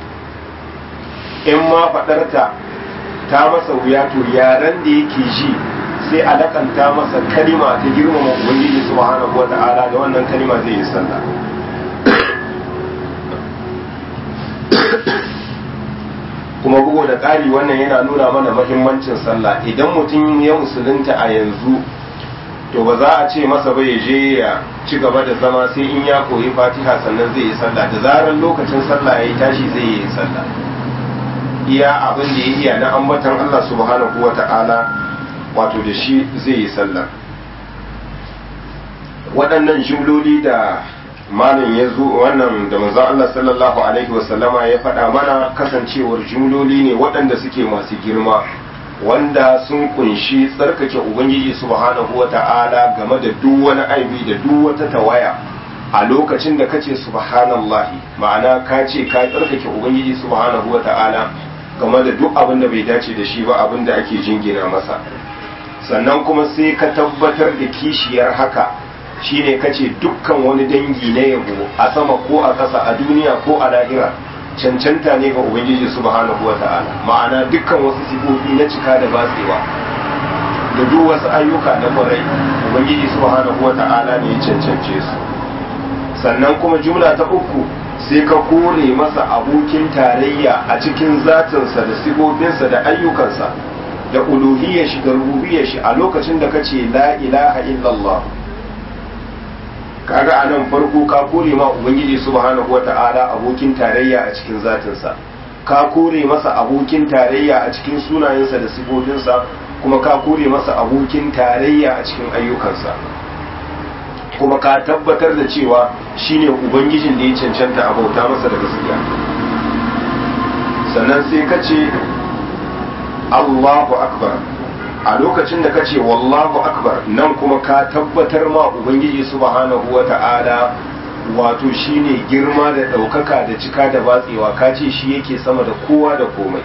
in ma faɗarta ta masa wuya to yaren da yake ji sai a lakanta masa kalima ta girmama ubangiji subhanahu wata'ala da wannan kalima zai yi sallah kuma bugu da ƙari wannan yana nuna mana mahimmancin sallah idan mutum ya musulunta a yanzu to ba za a ce masa bai je ya ci gaba da zama sai in ya koyi fatiha sannan zai yi sallah da zarar lokacin sallah ya yi tashi zai yi sallah iya abin da ya iya na ambatan Allah subhanahu wata'ala wato da shi zai yi sallah waɗannan jumloli da malin ya zo wannan da manzon Allah sallallahu alaihi wasallama ya faɗa mana kasancewar jumloli ne waɗanda suke masu girma wanda sun kunshi tsarkake ubangiji subhanahu wata'ala game da duk wani aibi da duk wata tawaya a lokacin da kace subhanallahi ma'ana ka ce ka tsarkake ubangiji subhanahu wata'ala game da duk abin da bai dace da shi ba abin da ake jingina masa sannan kuma sai ka tabbatar da kishiyar haka shine kace dukkan wani dangi na yabo a sama ko a ƙasa a duniya ko a lahira cancanta ne ga ubangiji subhanahu wa ta'ala ma'ana dukkan wasu sifofi na cika da batsewa da duk wasu ayyuka na kwarai ubangiji subhanahu wa ta'ala ne ya cancance su sannan kuma jumla ta uku sai ka kore masa abokin tarayya a cikin zatinsa da sifofinsa da ayyukansa da uluhiyyar shi da rububiyyar shi a lokacin da kace la ilaha illallah kaga a nan farko ka kore ma ubangiji subhanahu wata'ala abokin tarayya a cikin zatinsa ka kore masa abokin tarayya a cikin sunayensa da sifofinsa kuma ka kore masa abokin tarayya a cikin ayyukansa kuma ka tabbatar da cewa shine ubangijin da ya cancanta a bauta masa da gaskiya sannan sai ka ce Allahu akbar a lokacin da ka ce wallahu akbar nan kuma ka tabbatar ma ubangiji subhanahu wa ta'ala wato shine girma da ɗaukaka da cika da batsewa ka ce shi yake sama da kowa da komai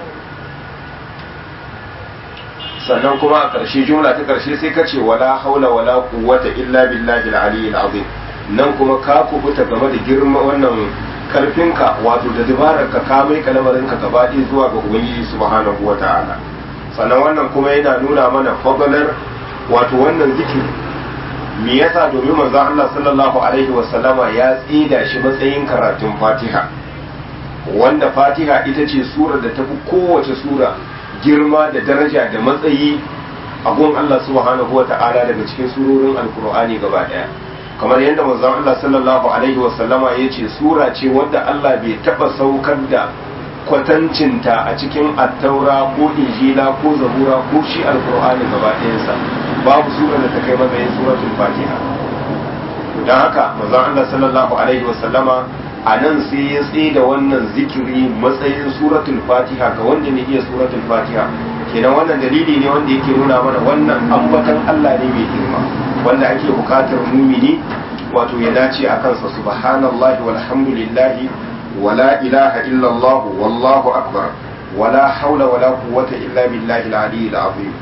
sannan kuma a ƙarshe jumla ta ƙarshe sai ka ce wala haula wala quwwata illa billahi al-aliyyil azim nan kuma ka kubuta game da girma wannan karfinka wato da dabarar ka ka mai kalmarin ka gaba zuwa ga ubangiji subhanahu wa ta'ala sannan wannan kuma yana nuna mana fadalar wato wannan zikiri me yasa domin manzo Allah sallallahu alaihi wasallama ya tsida shi matsayin karatun Fatiha wanda Fatiha ita ce sura da tafi kowace sura girma da daraja da matsayi a gun Allah subhanahu wa ta'ala daga cikin surorin alkur'ani gaba daya kamar yadda manzo Allah sallallahu alaihi wasallama ya ce sura ce wadda Allah bai taba saukar da kwatancinta a cikin attaura ko injila ko zabura ko shi alkur'ani gaba ɗayansa babu sura da ta kai matsayin suratul fatiha don haka manzon Allah sallallahu alaihi wasallama a nan sai ya tsaye da wannan zikiri matsayin suratul fatiha ga wanda ne iya suratul fatiha kenan wannan dalili ne wanda yake nuna mana wannan ambatan Allah ne mai girma wanda ake bukatar mumini wato ya dace a kansa subhanallahi walhamdulillahi ولا إله إلا الله والله أكبر ولا حول ولا قوة إلا بالله العلي العظيم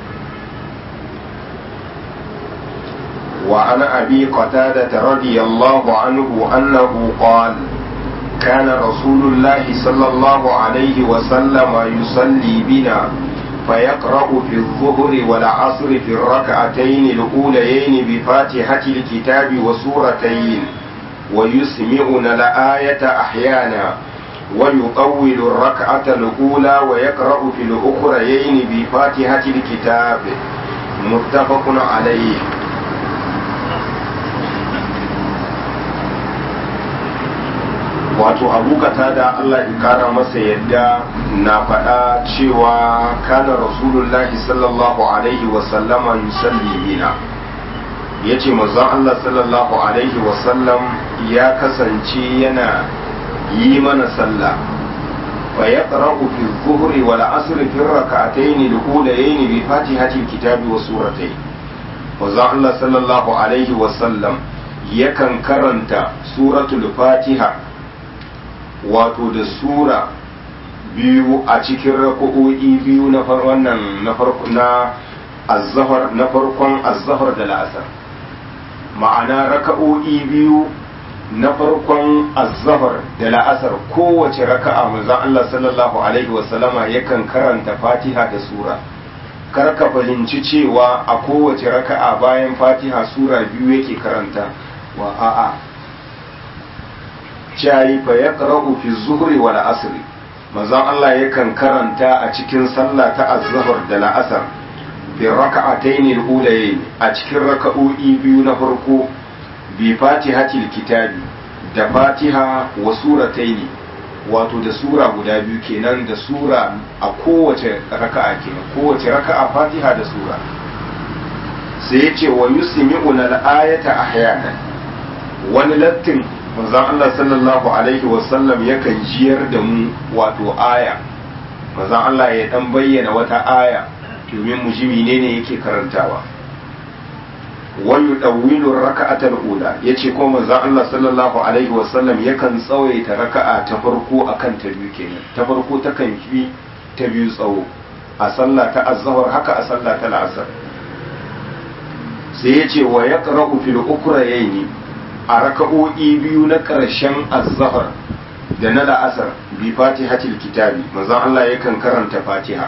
وعن أبي قتادة رضي الله عنه أنه قال كان رسول الله صلى الله عليه وسلم يصلي بنا فيقرأ في الظهر والعصر في الركعتين الأوليين بفاتحة الكتاب وسورتين ويسمعنا الآية أحيانا ويطول الركعة الأولى ويقرأ في الأخريين بفاتحة الكتاب متفق عليه wato abu da Allah ya kara masa yadda na faɗa cewa kana rasulullahi sallallahu alaihi wasallama yusalli bina ya ce manzon Allah sallallahu Alaihi wasallam ya kasance yana yi mana sallah fa ya ƙara'u fi zuhuri wal asri fi raka'atayn al-ulayayn bi fatihati kitabi wa suratai manzon Allah sallallahu Alaihi wasallam yakan karanta suratul fatiha wato da sura biyu a cikin rako'o'i biyu na wannan na farko na azzahar na farkon azzahar da la'asar ma'ana raka'o'i biyu na farkon azzahar da la'asar kowace raka'a manzon Allah sallallahu alaihi wasallama yakan karanta fatiha da sura kar ka fahimci cewa a kowace raka'a bayan fatiha sura biyu yake karanta wa a'a jayi fa yaqra'u fi zuhri wal asri manzon Allah yakan karanta a cikin sallah ta azzahar da la'asar fi raka'atayn al-ulayayn a cikin raka'o'i biyu na farko bi fatihatil kitabi da fatiha wa suratayn wato da sura guda biyu kenan da sura a kowace raka'a kenan kowace raka'a fatiha da sura sai ya ce wa yusmi'una al-ayata ahyana wani lattin manzon Allah sallallahu alaihi wasallam yakan jiyar da mu wato aya manzon Allah ya dan bayyana wata aya domin mu ji menene yake karantawa wa yudawwilu raka'atal ula yace ko manzon Allah sallallahu alaihi wasallam yakan tsawaita raka'a ta farko akan ta biyu kenan ta farko ta kan fi ta biyu tsawo a sallah ta azhar haka a sallah ta al'asr sai yace wa yaqra'u fil ukrayni a raka'o'i biyu na ƙarshen azhar da na la'asar bi fatihatil kitabi manzon Allah yakan karanta fatiha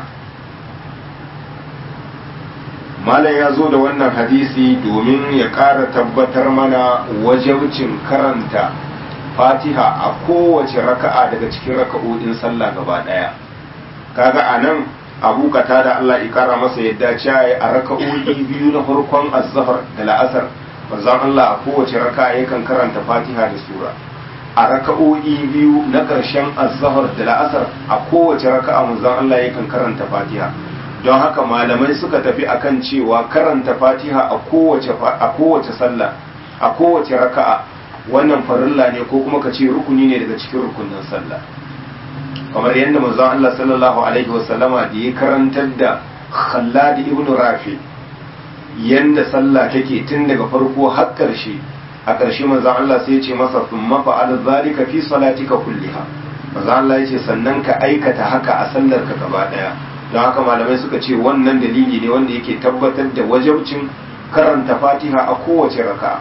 malam ya zo da wannan hadisi domin ya ƙara tabbatar mana wajabcin karanta fatiha a kowace raka'a daga cikin raka'o'in sallah gaba ɗaya kaga a nan abu kata da Allah ya kara masa yadda cewa a raka'o'i biyu na farkon azhar da la'asar manzon Allah a kowace raka'a yakan karanta fatiha da sura a raka'o'i biyu na ƙarshen azhar da la'asar a kowace raka'a manzon Allah yakan karanta fatiha don haka malamai suka tafi akan cewa karanta fatiha a kowace a kowace sallah a kowace raka'a wannan farilla ne ko kuma ka ce rukuni ne daga cikin rukunin sallah kamar yadda manzon Allah sallallahu alaihi wasallama da ya karantar da Khallad ibn Rafi yanda sallah take tun daga farko har karshe a karshe manzon Allah sai ya ce masa thumma fa'al zalika fi salatika kulliha manzon Allah ya ce sannan ka aikata haka a sallar ka gaba daya don haka malamai suka ce wannan dalili ne wanda yake tabbatar da wajabcin karanta Fatiha a kowace raka'a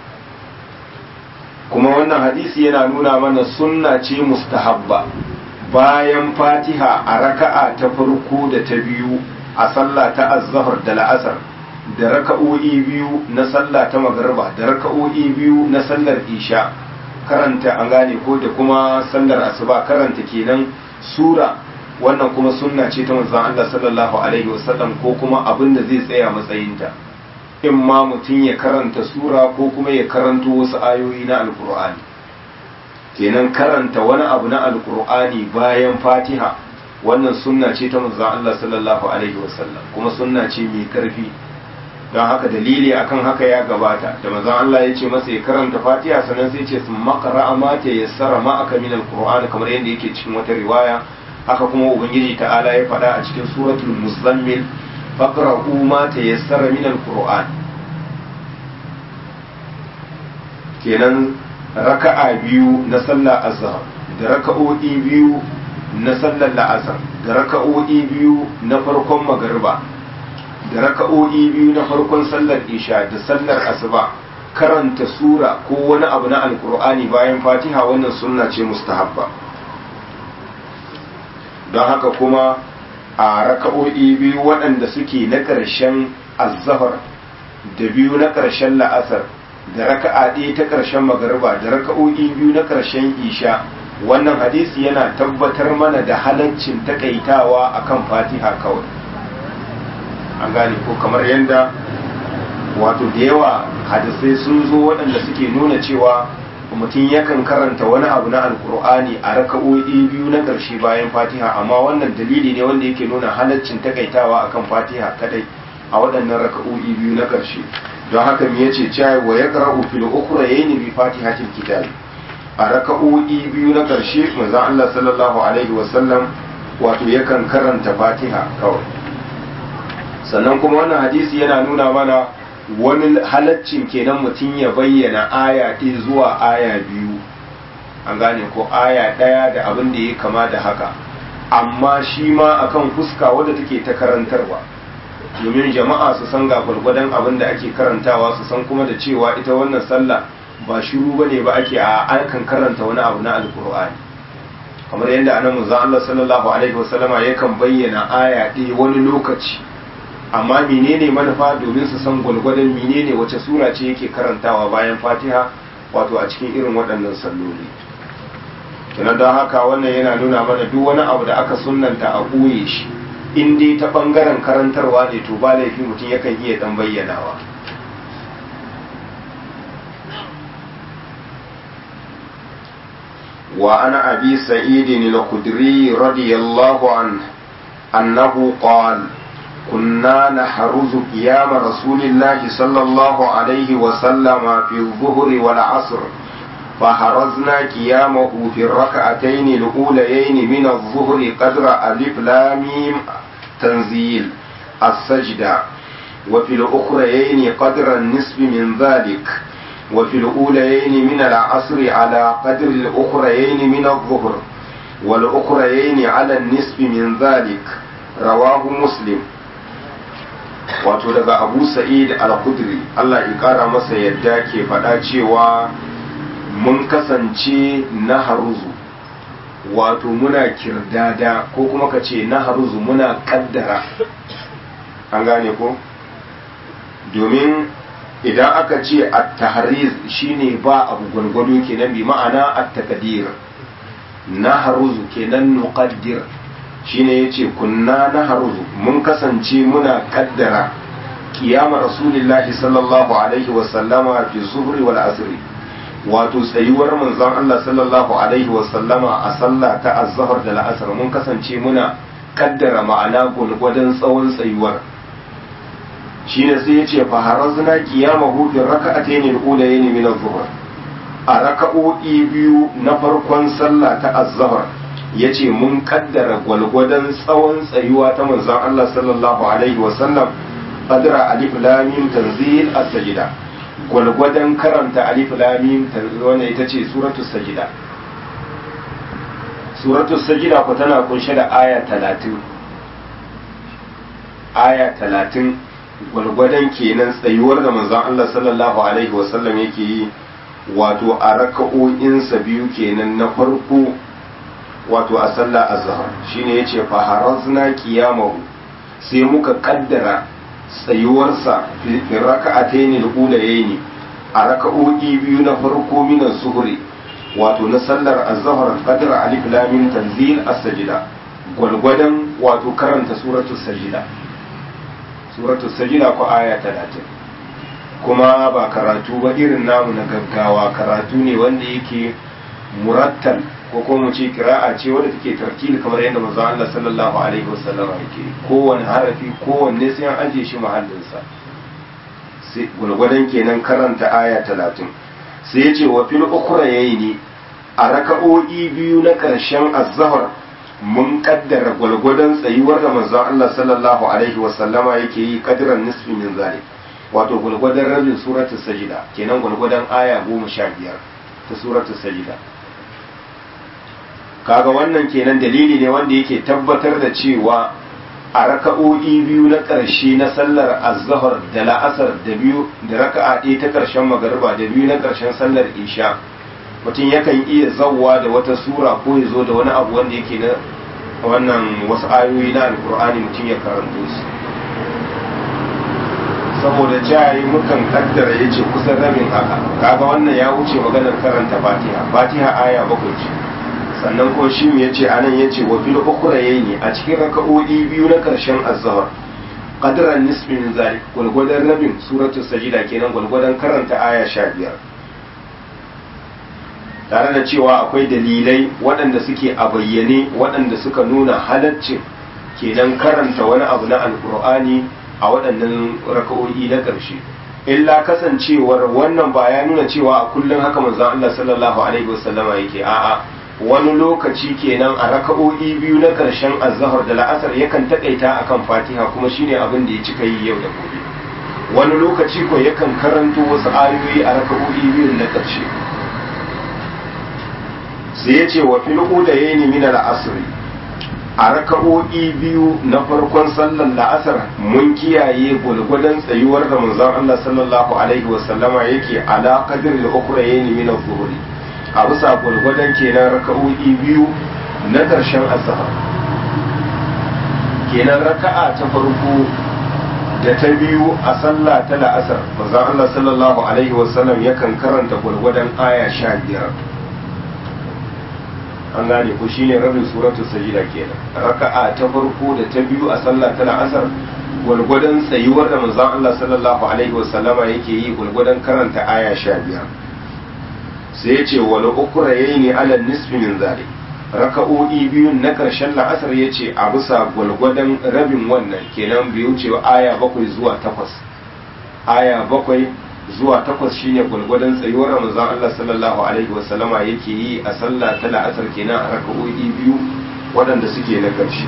kuma wannan hadisi yana nuna mana sunna ce mustahabba bayan fatiha a raka'a ta farko da ta biyu a sallah ta azzahar da la'asar da raka'o'i biyu na sallah ta magariba da raka'o'i biyu na sallar isha karanta an gane ko da kuma sallar asuba karanta kenan sura wannan kuma sunna ce ta manzon Allah sallallahu alaihi wasallam ko kuma abin da zai tsaya matsayinta in ma mutum ya karanta sura ko kuma ya karanto wasu ayoyi na alkur'ani kenan karanta wani abu na alkur'ani bayan fatiha wannan sunna ce ta manzon Allah sallallahu alaihi wasallam kuma sunna ce mai karfi don haka dalili akan haka ya gabata da manzon Allah ya ce masa ya karanta fatiha sannan sai ce sun makara ma ta yassara ma aka min alkur'ani kamar yadda yake cikin wata riwaya haka kuma ubangiji ta'ala ya faɗa a cikin suratul muzammil faqra'u ma tayassara min alquran kenan raka'a biyu na sallar azhar da raka'o'i biyu na sallar la'asar da raka'o'i biyu na farkon magariba da raka'o'i biyu na farkon sallar isha da sallar asuba karanta sura ko wani abu na alkur'ani bayan fatiha wannan sunna ce mustahabba don haka kuma a raka'o'i biyu waɗanda suke na ƙarshen azzahar da biyu na ƙarshen la'asar da raka'a ɗaya ta ƙarshen magariba da raka'o'i biyu na ƙarshen isha wannan hadisi yana tabbatar mana da halaccin takaitawa akan fatiha kawai an gane ko kamar yadda wato da yawa hadisai sun zo waɗanda suke nuna cewa mutum yakan karanta wani abu na alkur'ani a raka'o'i biyu na ƙarshe bayan fatiha amma wannan dalili ne wanda yake nuna halaccin takaitawa akan fatiha kadai a waɗannan raka'o'i biyu na ƙarshe don haka me yace cewa wa yaqra'u fil ukhrayni bi fatihatil kitab a raka'o'i biyu na ƙarshe manzon Allah sallallahu alaihi wasallam wato yakan karanta fatiha kawai sannan kuma wannan hadisi yana nuna mana wani halaccin kenan mutum ya bayyana aya ɗaya zuwa aya biyu an gane ko aya ɗaya da abin da ya kama da haka amma shi ma akan fuska wadda take ta karantarwa domin jama'a su san ga gwargwadon abin da ake karantawa su san kuma da cewa ita wannan sallah ba shiru bane ba ake a akan karanta wani abu na alkur'ani kamar yadda anan manzo Allah sallallahu alaihi wasallama yakan bayyana aya ɗaya wani lokaci amma menene manufa domin su san gwalgwadon menene wace sura ce yake karantawa bayan fatiha wato a cikin irin waɗannan salloli kina don haka wannan yana nuna mana duk wani abu da aka sunnanta a ɓoye shi in dai ta ɓangaren karantarwa ne to ba laifi mutum yakan iya ɗan bayyanawa وعن أبي سعيد الخدري رضي الله عنه أنه قال كنا نحرز قيام رسول الله صلى الله عليه وسلم في الظهر والعصر فحرزنا قيامه في الركعتين الأوليين من الظهر قدر ألف لاميم تنزيل السجدة وفي الأخريين قدر النصف من ذلك وفي الأوليين من العصر على قدر الأخريين من الظهر والأخريين على النصف من ذلك رواه مسلم wato daga abu sa'id al-khudri Allah ya kara masa yadda ke faɗa cewa mun kasance na haruzu wato muna kirdada ko kuma ka ce na haruzu muna kaddara an gane ko domin idan aka ce at-tahriz shine ba abu gwargwado kenan bi ma'ana at-taqdir na haruzu kenan nuqaddir shine yace kunna na haruzu mun kasance muna kaddara kiyama rasulillahi sallallahu alaihi wa sallama fi zuhri wal asri wato tsayuwar manzon Allah sallallahu alaihi wa sallama a sallah ta az-zuhr da al-asr mun kasance muna kaddara ma'ana gwargwadon tsawon tsayuwar shine sai ya ce faharazna qiyamahu fi raka'atayn al-ulayayn min adh-dhuhr a raka'o'i biyu na farkon sallah ta az-zuhr yace mun kaddara gwalgwadon tsawon tsayuwa ta manzon Allah sallallahu alaihi wa sallam qadra alif lam mim tanzil as-sajda gwalgwadon karanta alif lam mim wannan ita ce suratul sajda suratul sajda ko tana kunshe da aya 30 aya 30 gwargwadon kenan tsayuwar da manzon Allah sallallahu alaihi wasallam yake yi wato a raka'o'insa biyu kenan na farko wato a sallah azhar shine yace fa harazna qiyamahu sai muka kaddara tsayuwarsa fi raka'atayn al-ulayayn a raka'o'i biyu na farko min az-zuhri wato na sallar azhar qadra alif lam mim tanzil as-sajda gwargwadon wato karanta suratul sajda suratu sajida ko aya talatin kuma ba karatu ba irin namu na gaggawa karatu ne wanda yake murattal ko kuma mu ce kira'a ce wadda take tartili kamar yadda manzo Allah sallallahu alaihi wasallam yake kowane harafi kowanne sai an aje shi mahallinsa sai gulgwadan kenan karanta aya talatin sai ya ce wa fil ukhra yayni a raka'o'i biyu na karshen az-zahr mun kaddara gwalgwadon tsayuwar da manzon Allah sallallahu alaihi wasallama yake yi kadiran nisfi min zalik wato gwalgwadon rabin suratul sajida kenan gwalgwadon aya goma sha biyar ta suratul sajida kaga wannan kenan dalili ne wanda yake tabbatar da cewa a raka'o'i biyu na ƙarshe na sallar azhar da la'asar da biyu da raka'a ɗaya ta ƙarshen magariba da biyu na ƙarshen sallar isha mutum yakan iya zawwa da wata sura ko ya zo da wani abu wanda yake na wannan wasu ayoyi na alkur'ani mutum ya karanto su saboda jayi mukan kaddara ya ce kusan rabin haka kaga wannan ya wuce maganar karanta fatiha fatiha aya bakwai ce sannan ko shi ya ce anan ya ce wa fil ukhrayni a cikin raka'o'i biyu na karshen azhar qadran nisfi min zalik gulgudan rabin suratul sajida kenan gulgudan karanta aya 15 tare da cewa akwai dalilai waɗanda suke a bayyane waɗanda suka nuna halaccin kenan karanta wani abu na alkur'ani a waɗannan raka'o'i na ƙarshe illa kasancewar wannan ba ya nuna cewa a kullum haka manzon Allah sallallahu alaihi wasallama yake a'a wani lokaci kenan a raka'o'i biyu na ƙarshen azhar da la'asar yakan takaita akan fatiha kuma shine abin da ya cika yi yau da gobe wani lokaci ko yakan karanto wasu ayoyi a raka'o'i biyun na ƙarshe sai ya ce wa filku da ya yi min al'asri a raka'o'i biyu na farkon sallar la'asar mun kiyaye gwalgwadon tsayuwar da manzon Allah sallallahu alaihi wasallama yake ala qadir al-ukhra yayin min az-zuhri a bisa gwalgwadon kenan raka'o'i biyu na ƙarshen azhar kenan raka'a ta farko da ta biyu a sallah ta la'asar manzon Allah sallallahu alaihi wasallam yakan karanta gwalgwadon aya sha biyar an gane ko shine rabin suratul sajida kenan raka'a ta farko da ta biyu a sallah ta la'asar gwargwadon tsayuwar da manzon Allah sallallahu alaihi wasallama yake yi gwargwadon karanta aya sha biyar sai ya ce wal ukra yayni ala nisfi min zalik raka'o'i biyun na karshen la'asar ya ce a bisa gwargwadon rabin wannan kenan biyu ce aya bakwai zuwa takwas aya bakwai zuwa takwas shine gwalgwadon tsayuwar ramazan Allah sallallahu alaihi wasallama yake yi a sallah ta la'asar kenan a raka'o'i biyu waɗanda suke na ƙarshe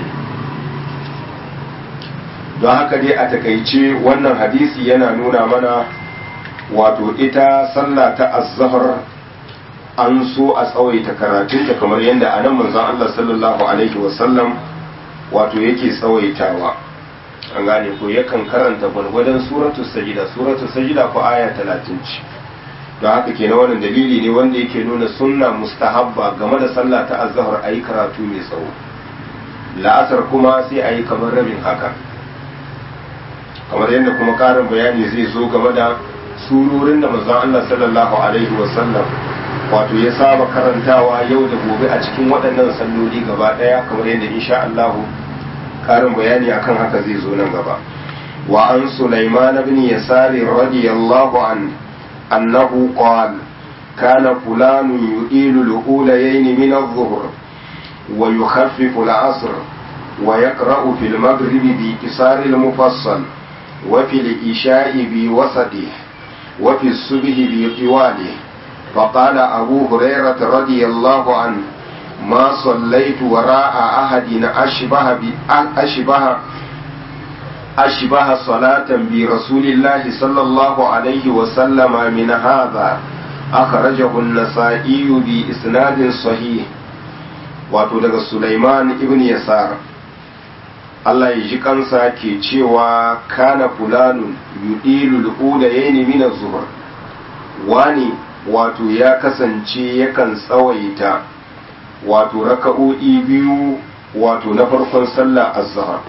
don haka dai a takaice wannan hadisi yana nuna mana wato ita sallah ta azzahar an so a tsawaita karatunta kamar yadda a nan manzon Allah sallallahu alaihi wasallam wato yake tsawaitawa an gane ko yakan karanta gwargwadon suratul sajida suratul sajida ko aya talatin ce don haka kenan wannan dalili ne wanda yake nuna sunna mustahabba game da sallah ta azhar ayi karatu mai tsawo la'asar kuma sai ayi kamar rabin haka kamar yadda kuma karin bayani zai zo game da surorin da manzon Allah sallallahu alaihi wasallam wato ya saba karantawa yau da gobe a cikin waɗannan salloli gaba ɗaya kamar yadda insha Allah karin bayani akan haka zai zo nan gaba wa an Sulaiman ibn Yasar radiyallahu an annahu qala kana fulan yu'ilu al-ulayayn min adh-dhuhr wa yukhaffifu al-'asr wa yaqra'u fi al-maghrib bi qisar al-mufassal wa fi al-isha'i bi wasatihi wa fi as-subh bi tiwalihi فقال أبو هريرة رضي الله عنه ما صليت وراء أحد أشبه أشبه أشبه صلاة برسول الله صلى الله عليه وسلم من هذا أخرجه النسائي بإسناد صحيح wato daga Sulaiman ibn Yasar Allah ya ji kansa ke cewa kana fulanun yudilu al-ulayayn min az-zuhr wani wato ya kasance yakan tsawaita wato raka'o'i biyu wato na farkon sallah azhar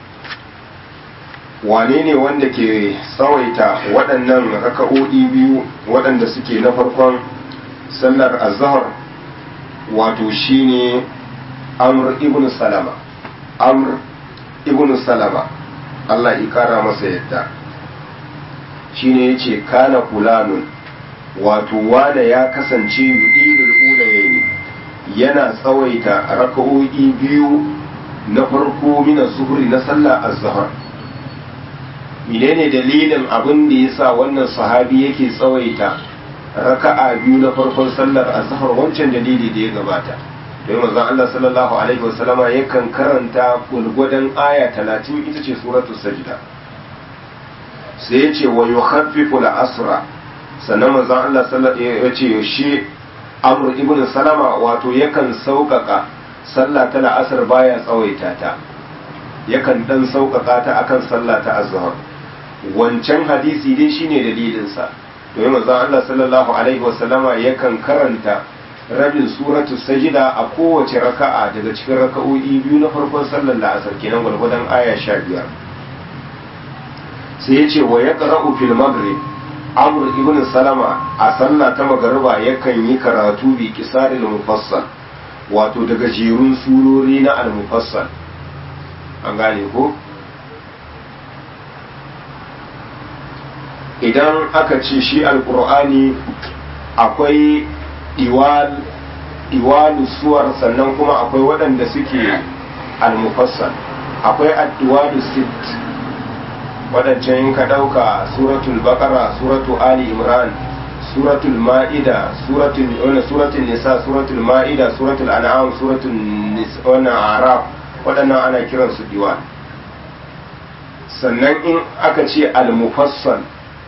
wane ne wanda ke tsawaita waɗannan raka'o'i biyu waɗanda suke na farkon sallar azhar wato shine amr ibn salama amr ibn salama Allah ya kara masa yadda shine yace kana fulanun wato wane ya kasance yudilul ulayaini yana tsawaita raka'o'i biyu na farko mina zuhri na sallah az-zuhr menene dalilin abin da yasa wannan sahabi yake tsawaita raka'a biyu na farkon sallar az-zuhr wancan dalili da ya gabata don manzon Allah sallallahu alaihi wasallama yakan karanta gulgudan aya 30 ita ce suratul sajda sai ya ce wa yukhaffifu al-asra sannan manzon Allah sallallahu ya ce shi Amr ibn Salama wato yakan sauƙaƙa sallah ta la'asar baya tsawaita ta yakan dan sauƙaƙa ta akan sallah ta azhar wancan hadisi dai shine dalilin sa domin manzon Allah sallallahu alaihi wasallama yakan karanta rabin suratul sajida a kowace raka'a daga cikin raka'o'i biyu na farkon sallar la'asar kenan gwargwadon aya 15 sai ya ce wa yaqra'u fil maghrib amr ibn salama a sallah ta magariba yakan yi karatu bi kisaril mufassal wato daga jerun surori na al-mufassal an gane ko idan aka ce shi alkur'ani akwai iwal iwalu suwar sannan kuma akwai waɗanda suke al-mufassal akwai ad-iwalu sit waɗancan in ka ɗauka suratul bakara suratul ali imran suratul ma'ida suratul wani suratul nisa suratul ma'ida suratul an'am suratul wani arab waɗannan ana kiran su diwan sannan in aka ce al-mufassal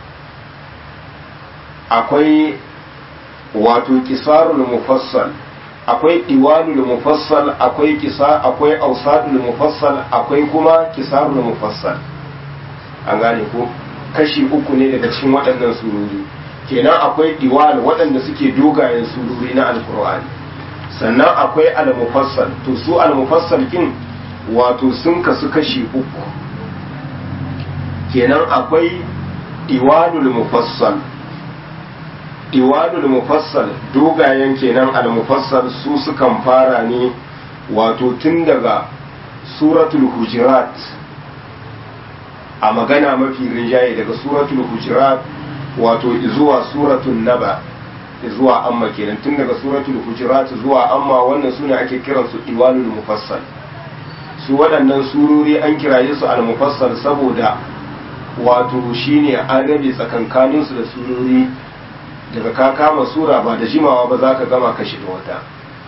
akwai wato kisarul mufassal akwai diwanul mufassal akwai kisa akwai ausadul mufassal akwai kuma kisarul mufassal an gane ko kashi uku ne daga cikin waɗannan surori kenan akwai diwal waɗanda suke dogayen surori na alkur'ani sannan akwai al-mufassal to su al-mufassal kin wato sun kasu kashi uku kenan akwai diwalul mufassal diwalul mufassal dogayen kenan al-mufassal su sukan fara ne wato tun daga suratul hujurat a magana mafi rinjaye daga suratul hujurat wato zuwa suratul naba zuwa amma kenan tun daga suratul hujurat zuwa amma wannan suna ake kiransu diwalul mufassal su waɗannan surori an kiraye su al-mufassal saboda wato shine an rabe tsakankaninsu da surori daga ka kama sura ba da jimawa ba za ka gama ka shiga wata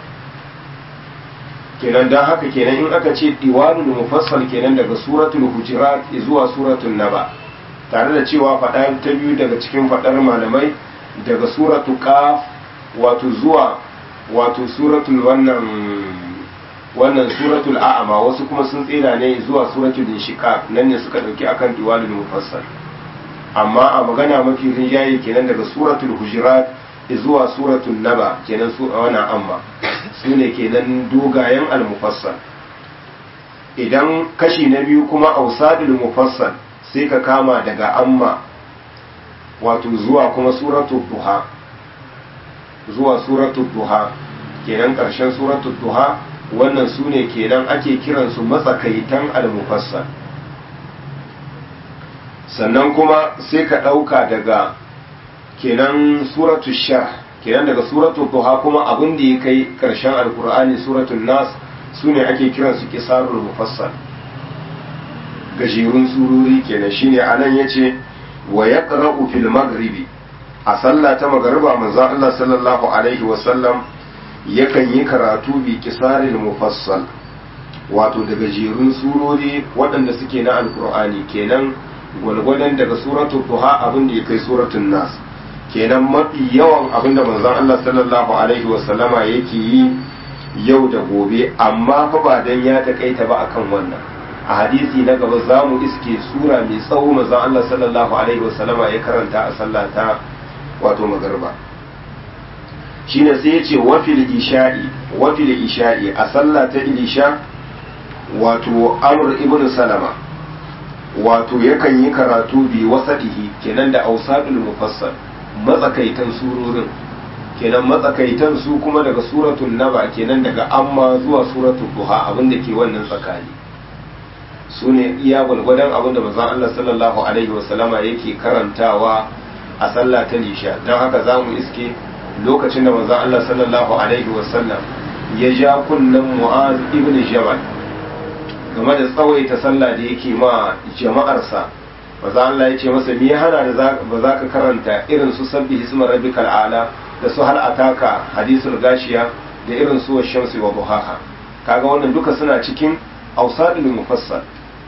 kenan don haka kenan in aka ce diwalul mufassal kenan daga suratul hujurat zuwa suratul naba tare da cewa faɗa ta biyu daga cikin faɗar malamai daga suratul qaf wato zuwa wato suratul wannan wannan suratul a'ama wasu kuma sun tsira ne zuwa suratul inshiqaq nan ne suka dauki akan diwalul mufassal amma a magana mafi rinjaye kenan daga suratul hujurat zuwa suratul naba kenan su a wannan amma su ne kenan dogayen al-mufassal idan kashi na biyu kuma ausadul mufassal sai ka kama daga amma wato zuwa kuma suratul duha zuwa suratul duha kenan ƙarshen suratul duha wannan su ne kenan ake kiransu matsakaitan al-mufassal sannan kuma sai ka ɗauka daga kenan suratul shah kenan daga suratul duha kuma abin da ya kai ƙarshen alkur'ani suratul nas su ne ake kiransu kisarul mufassal gajerun sururi kenan shine anan yace wa yaqra'u fil maghribi a sallah ta magariba manzon Allah sallallahu alaihi wa sallam yakan yi karatu bi kisaril mufassal wato da gajerun surori waɗanda suke na alkur'ani kenan gwalgwadon daga suratul duha abin da ya kai suratul nas kenan mafi yawan abin da manzon Allah sallallahu alaihi wa sallama yake yi yau da gobe amma fa ba dan ya takaita ba akan wannan a hadisi na gaba za mu iske sura mai tsawo manzon Allah sallallahu alaihi wa sallama ya karanta a sallata wato magarba shine sai ya ce wafil isha'i wafil isha'i a sallah ta isha wato amr ibn salama wato yakan yi karatu bi wasadihi kenan da ausadul mufassal matsakaitan surorin kenan matsakaitan su kuma daga suratul naba kenan daga amma zuwa suratul duha abinda ke wannan tsakani su ne iya gwalgwadon abinda manzon Allah sallallahu alaihi wasallama yake karantawa a sallah ta lisha don haka za mu iske lokacin da manzon Allah sallallahu alaihi wasallam ya ja kunnen Mu'az ibn Jabal game da tsawaita sallah da yake ma jama'arsa manzon Allah ya ce masa me ya hana da ba za ka karanta irin su sabbi hisma rabbikal ala da su hal ataka hadisul gashiya da irin su shamsi wa duhaha kaga wannan duka suna cikin ausadul mufassal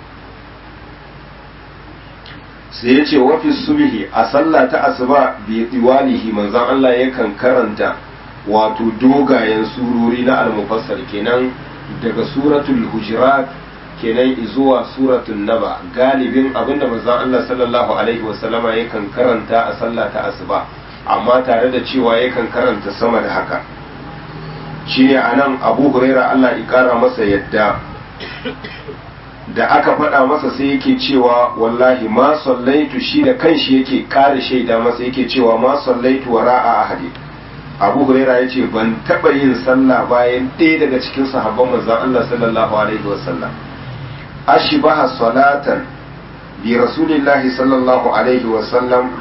sai ya ce wafi subhi a sallah ta asuba bi diwalihi manzon Allah yakan karanta wato dogayen surori na al-mufassal kenan daga suratul hujurat kenan zuwa suratul naba galibin abinda manzon Allah sallallahu alaihi wasallama yakan karanta a sallah ta asuba amma tare da cewa yakan karanta sama da haka shine anan Abu Huraira Allah ya kara masa yadda da aka faɗa masa sai yake cewa wallahi ma sallaitu shi da kanshi yake ƙara shaida masa yake cewa ma sallaitu wa ra'a ahadi abu huraira ya ce ban taɓa yin sallah bayan ɗaya daga cikin sahabban manzon Allah sallallahu alaihi wa sallam ashbaha salatan bi rasulillahi sallallahu alaihi wa sallam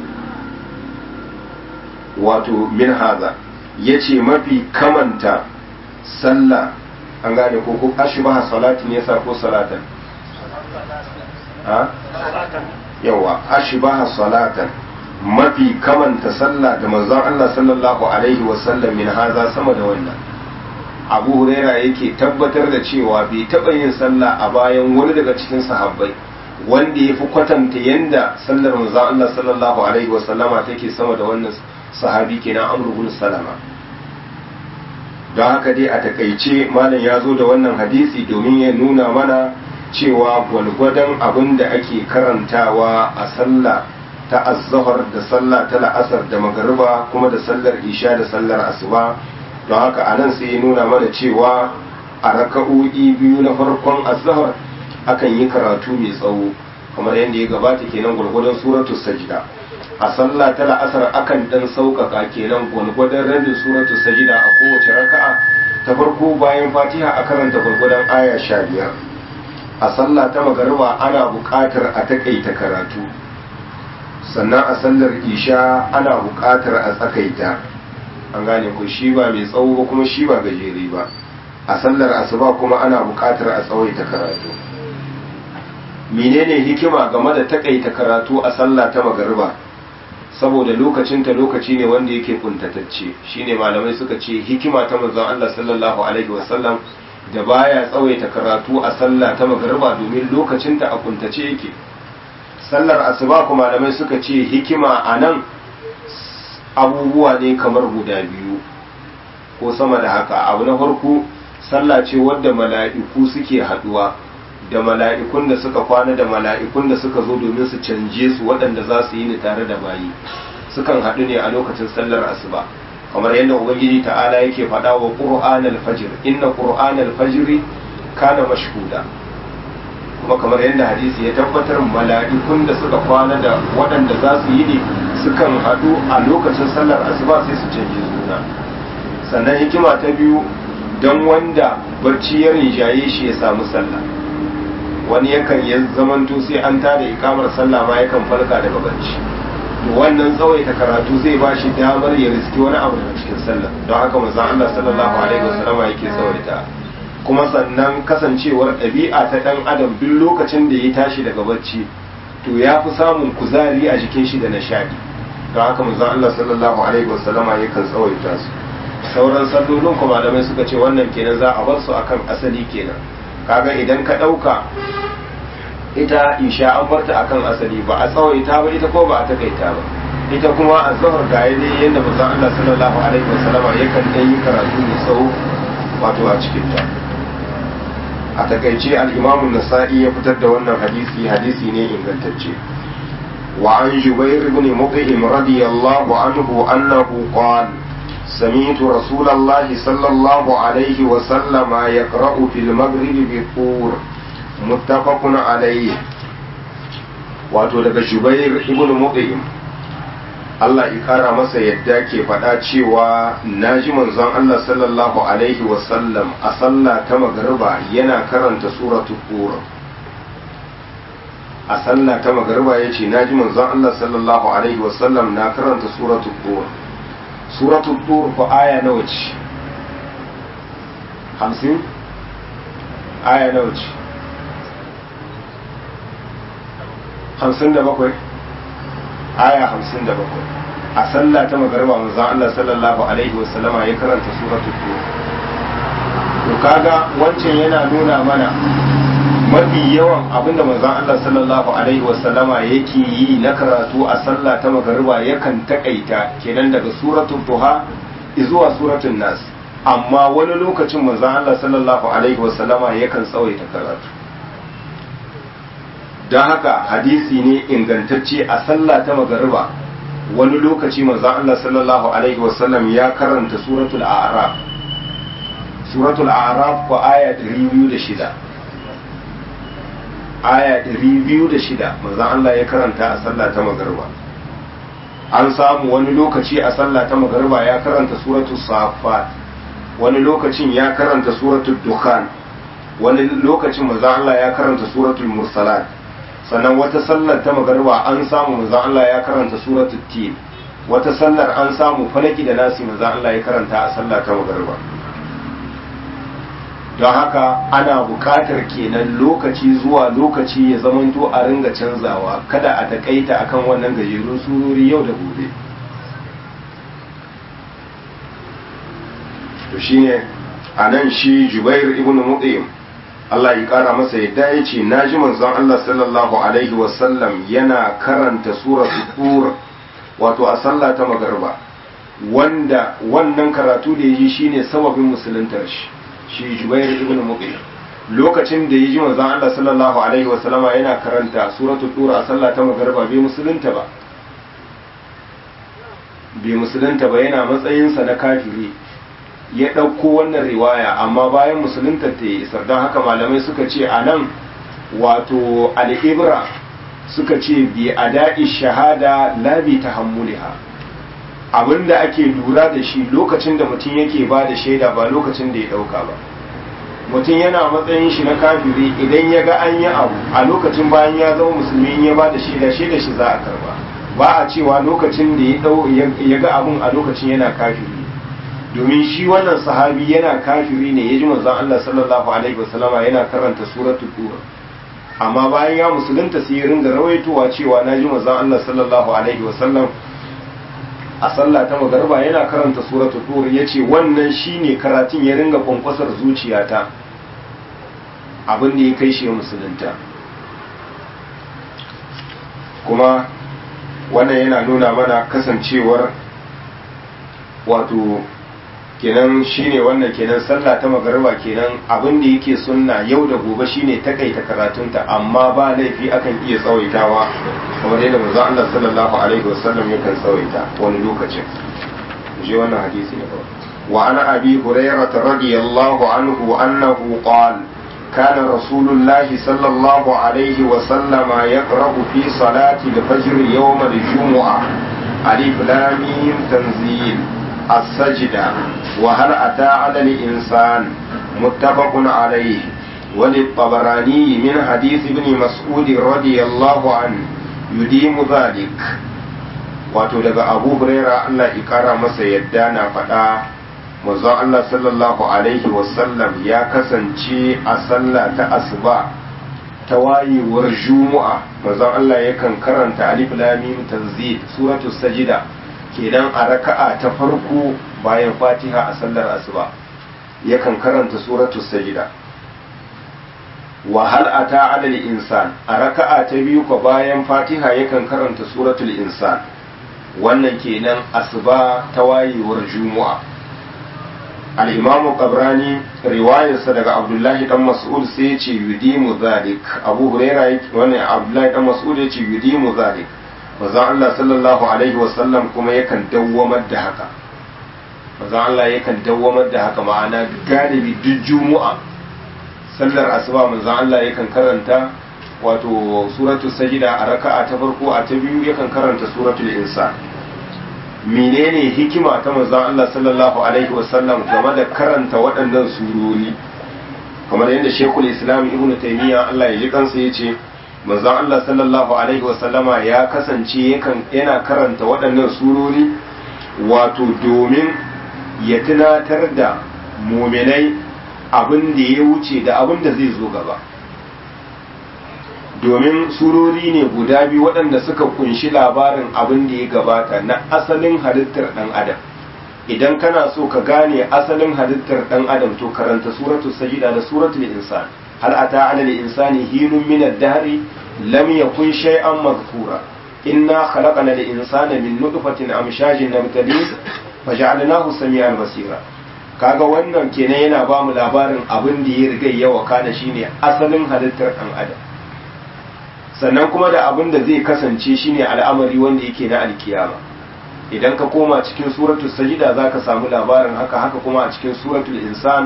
wato min haza yace mafi kamanta sallah an gane ko ko ashbaha salatin yasa ko salatan ha yawa ashbaha salatan mafi kamanta sallah da manzon Allah sallallahu alaihi wa sallam min haza sama da wannan Abu Huraira yake tabbatar da cewa bai taɓa yin sallah a bayan wani daga cikin sahabbai wanda ya fi kwatanta yanda sallar manzon Allah sallallahu alaihi wa sallama take sama da wannan sahabi kenan Amr ibn Salama don haka dai a takaice malam ya zo da wannan hadisi domin ya nuna mana cewa gwalgwadon abin da ake karantawa a sallah ta azzahar da sallah ta la'asar da magariba kuma da sallar isha da sallar asuba don haka a nan sai ya nuna mana cewa a raka'o'i biyu na farkon azzahar akan yi karatu mai tsawo kamar yadda ya gabata kenan gwalgwadon suratu sajida a sallah ta la'asar akan dan sauƙaƙa kenan gwalgwadon rabin suratu sajida a kowace raka'a ta farko bayan fatiha a karanta gwalgwadon aya sha biyar a sallah ta magariba ana buƙatar a taƙaita karatu sannan a sallar isha ana buƙatar a tsakaita an gane ko shi ba mai tsawo ba kuma shi ba gajere ba a sallar asuba kuma ana buƙatar a tsawaita karatu menene hikima game da taƙaita karatu a sallah ta magariba saboda lokacinta lokaci ne wanda yake kuntatacce shine malamai suka ce hikima ta manzon Allah sallallahu alaihi wasallam da baya tsawaita karatu a sallah ta magariba domin lokacinta a kuntace yake sallar asuba kuma malamai suka ce hikima a nan abubuwa ne kamar guda biyu ko sama da haka abu na farko sallah ce wadda mala'iku suke haduwa da mala'ikun da suka kwana da mala'ikun da suka zo domin su canje su waɗanda za su yi ni tare da bayi sukan haɗu ne a lokacin sallar asuba kamar yadda ubangiji ta'ala yake faɗa wa qur'an al-fajr inna qur'an al-fajr kana mashhuda kuma kamar yadda hadisi ya tabbatar mala'ikun da suka kwana da waɗanda za su yi ne sukan haɗu a lokacin sallar asuba sai su canje juna sannan hikima ta biyu don wanda barci ya rinjaye shi ya samu sallah wani yakan ya zamanto sai an tada ikamar sallah ma yakan farka daga barci to wannan tsawaita karatu zai ba shi damar ya riski wani abu daga cikin sallah don haka manzon Allah sallallahu alaihi wasallama yake tsawaita kuma sannan kasancewar ɗabi'a ta ɗan adam duk lokacin da ya tashi daga barci to ya fi samun kuzari a jikin shi da nishaɗi don haka manzon Allah sallallahu alaihi wasallama yakan tsawaita su sauran sallolin kuma malamai suka ce wannan kenan za a bar su akan asali kenan kaga idan ka ɗauka ita isha an barta akan asali ba a tsawaita ba ita ko ba a takaita ba ita kuma a zahar ga ne yadda manzon Allah sallallahu alaihi wasallam yakan dan yi karatu mai tsawo wato a cikin ta a takaice al-Imam nasai ya fitar da wannan hadisi hadisi ne ingantacce wa an Jubair ibn Mut'im radiyallahu anhu annahu qala سمعت رسول الله صلى الله عليه وسلم يقرأ في المغرب بالطور متفق عليه wato daga Jubair ibn Mut'im Allah ya kara masa yadda ke faɗa cewa naji manzon Allah sallallahu alaihi wasallam a sallah ta magriba yana karanta suratul tur a sallah ta magriba yace naji manzon Allah sallallahu alaihi wasallam na karanta suratul tur suratul tur ko aya nawa ce hamsin aya nawa ce hamsin da bakwai aya hamsin da bakwai a sallah ta magarba manzon Allah sallallahu alaihi wasallama ya karanta suratul tur to kaga wancan yana nuna mana mafi yawan abinda manzon Allah sallallahu alaihi wasallama yake yi na karatu a sallah ta magariba yakan takaita kenan daga suratul duha zuwa suratul nas amma wani lokacin manzon Allah sallallahu alaihi wasallama yakan tsawaita karatu don haka hadisi ne ingantacce a sallah ta magariba wani lokaci manzon Allah sallallahu alaihi wasallam ya karanta suratul a'raf suratul a'raf ko aya 206 aya 206 manzon Allah ya karanta a sallah ta magariba an samu wani lokaci a sallah ta magariba ya karanta suratul safat wani lokacin ya karanta suratul dukhan wani lokacin manzon Allah ya karanta suratul mursalat sannan wata sallar ta magariba an samu manzon Allah ya karanta suratul tin wata sallar an samu falaki da nasi manzon Allah ya karanta a sallah ta magariba don haka ana buƙatar kenan lokaci zuwa lokaci ya zamanto a ringa canzawa kada a takaita akan wannan gajerun surori yau da gobe to shine a nan shi jubair ibn mut'im Allah ya kara masa yadda ya ce na ji manzon Allah sallallahu alaihi wasallam yana karanta suratul tur wato a sallah ta magarba wanda wannan karatu da ya ji shine sababin musuluntar shi shi Jubair ibn Mut'im lokacin da yaji manzon Allah sallallahu alaihi wasallama yana karanta suratul tur a sallah ta magriba bai musulunta ba bai musulunta ba yana matsayin sa na kafiri ya ɗauko wannan riwaya amma bayan musulunta ta yi isar don haka malamai suka ce a nan wato al'ibra suka ce bi ada'i shahada la bi tahammuliha abinda ake lura da shi lokacin da mutum yake ba da shaida ba lokacin da ya dauka ba mutum yana matsayin shi na kafiri idan ya ga an yi abu a lokacin bayan ya zama musulmi ya ba da shaida shaida shi za a karba ba a cewa lokacin da ya ga abun a lokacin yana kafiri domin shi wannan sahabi yana kafiri ne ya ji manzon Allah sallallahu alaihi wasallama yana karanta suratul tur amma bayan ya musulunta sai ya ringa rawaitowa cewa na ji manzon Allah sallallahu alaihi wasallam a sallah ta magarba yana karanta suratul tur yace wannan shine karatun ya ringa kwankwasar zuciyata abin da ya kai shi musulunta kuma wannan yana nuna mana kasancewar wato kenan shine wannan kenan sallah ta magariba kenan abin da yake sunna yau da gobe shine takaita karatunta amma ba laifi akan iya tsawaitawa kamar yadda manzo Allah sallallahu alaihi wasallam yakan tsawaita wani lokacin je wannan hadisi ne wa ana abi hurairah radiyallahu anhu annahu qala كان رسول الله صلى الله عليه وسلم يقرأ في صلاة الفجر يوم الجمعة ألف لام تنزيل السجدة وهل أتى على الإنسان متفق عليه وللطبراني من حديث ابن مسعود رضي الله عنه يديم ذلك wato daga abu huraira Allah ya kara masa yadda na faɗa manzon Allah sallallahu alaihi wasallam ya kasance a sallah ta asuba ta wayewar juma'a manzon Allah yakan karanta alif lam mim tanzil suratul sajida kenan a raka'a ta farko bayan fatiha a sallar asuba yakan karanta suratul sajida wa hal ata ala insan a raka'a ta biyu ko bayan fatiha yakan karanta suratul insan wannan kenan asuba ta wayewar juma'a al-imam qabrani riwayarsa daga abdullahi dan mas'ud sai ya ce yudimu zalik abu huraira wannan abdullahi dan mas'ud ya ce yudimu zalik manzon Allah sallallahu alaihi wasallam kuma yakan dawwamar da haka manzon Allah yakan dawwamar da haka ma'ana galibi duk juma'a sallar asuba manzon Allah yakan karanta wato suratul sajida a raka'a ta farko a ta biyu yakan karanta suratul insan menene hikima ta manzon Allah sallallahu alaihi wasallam game da karanta waɗannan surori kamar yadda Sheikhul Islam Ibn Taymiyyah Allah ya ji kansa yace manzon Allah sallallahu alaihi wasallama ya kasance yakan yana karanta waɗannan surori wato domin ya tunatar da muminai abin da ya wuce da abin da zai zo gaba domin surori ne guda biyu waɗanda suka kunshi labarin abin da ya gabata na asalin halittar ɗan adam idan kana so ka gane asalin halittar ɗan adam to karanta suratul sajida da suratul insan hal ata ala insani hinun min ad-dahri lam yakun shay'an madhkura inna khalaqna al-insana min nutfatin amshajin nabtalihi faj'alnahu sami'an basira kaga wannan kenan yana ba mu labarin abin da ya riga yawa kana shine asalin halittar ɗan adam sannan kuma da abin da zai kasance shine al'amari wanda yake na alkiyama idan ka koma cikin suratul sajida zaka samu labarin haka haka kuma a cikin suratul insan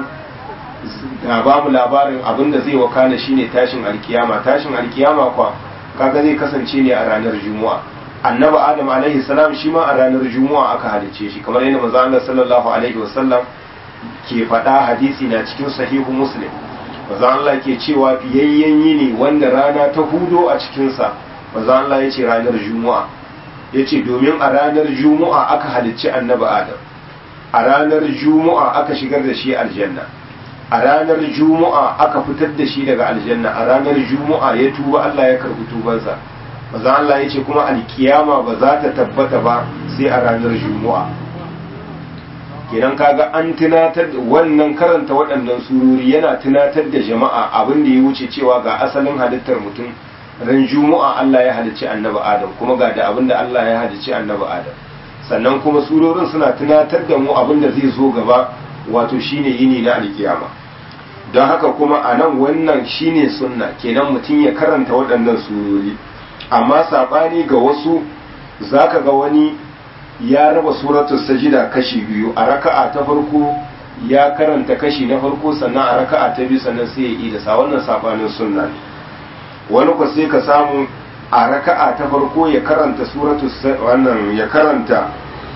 na ba mu labarin abin da zai wakana shine tashin alkiyama tashin alkiyama kwa kaga zai kasance ne a ranar juma'a annabi adam alaihi salam shi ma a ranar juma'a aka halice shi kamar yadda manzo Allah sallallahu alaihi wasallam ke faɗa hadisi na cikin sahihu muslim manzo Allah ke cewa fiyayyen yini wanda rana ta hudo a cikinsa manzo Allah ya ce ranar juma'a ya ce domin a ranar juma'a aka halicci annabi adam a ranar juma'a aka shigar da shi aljanna a ranar juma'a aka fitar da shi daga aljanna a ranar juma'a ya tuba Allah ya karbi tubansa manzo Allah ya ce kuma alkiyama ba za ta tabbata ba sai a ranar juma'a kenan kaga an tunatar da wannan karanta waɗannan surori yana tunatar da jama'a abin da ya wuce cewa ga asalin halittar mutum ran juma'a Allah ya halicci annabi Adam kuma ga da abin da Allah ya halicci annabi Adam sannan kuma surorin suna tunatar da mu abin da zai zo gaba wato shine yini na alkiyama don haka kuma a nan wannan shine sunna kenan mutum ya karanta waɗannan surori amma saɓani ga wasu zaka ga wani ya raba suratul sajida kashi biyu a raka'a ta farko ya karanta kashi na farko sannan a raka'a ta biyu sannan sai ya yi da sa wannan sabanin sunna ne wani ko sai ka samu a raka'a ta farko ya karanta suratul wannan ya karanta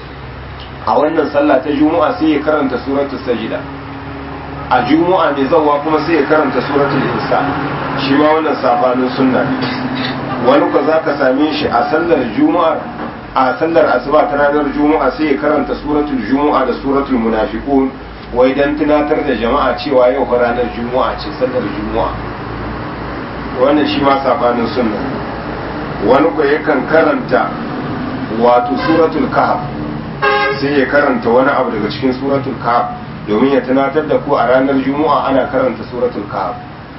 a wannan sallah ta juma'a sai ya karanta suratul sajida a juma'a mai zawa kuma sai ya karanta suratul insa shi ma wannan sabanin sunna ne wani ko zaka same shi a sallar juma'a a sallar asuba ta ranar juma'a sai ya karanta suratul juma'a da suratul munafiqun wai dan tunatar da jama'a cewa yau fa ranar juma'a ce sallar juma'a wannan shi ma sabanin sunna wani ko yakan karanta wato suratul kahf sai ya karanta wani abu daga cikin suratul kahf domin ya tunatar da ku a ranar juma'a ana karanta suratul kahf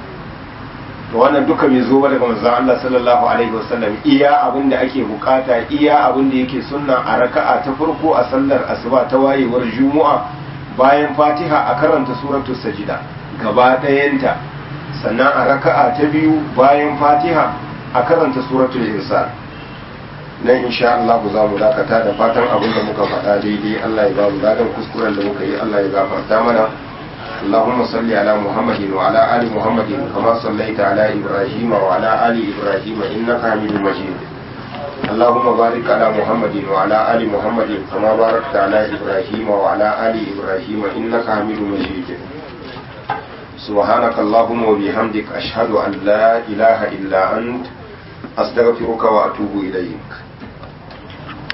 to wannan duka bai zo ba daga manzon Allah sallallahu alaihi wasallam iya abin da ake bukata iya abin da yake sunna a raka'a ta farko a sallar asuba ta wayewar juma'a bayan fatiha a karanta suratul sajida gaba ɗayanta sannan a raka'a ta biyu bayan fatiha a karanta suratul insan nan insha Allah za mu dakata da fatan abin da muka faɗa daidai Allah ya ba mu ladan kuskuren da muka yi Allah ya gafarta mana اللهم صل على محمد وعلى آل محمد كما صليت على إبراهيم وعلى آل إبراهيم إنك حميد مجيد اللهم بارك على محمد وعلى آل محمد كما باركت على إبراهيم وعلى آل إبراهيم إنك حميد مجيد سبحانك اللهم وبحمدك أشهد أن لا إله إلا أنت أستغفرك وأتوب إليك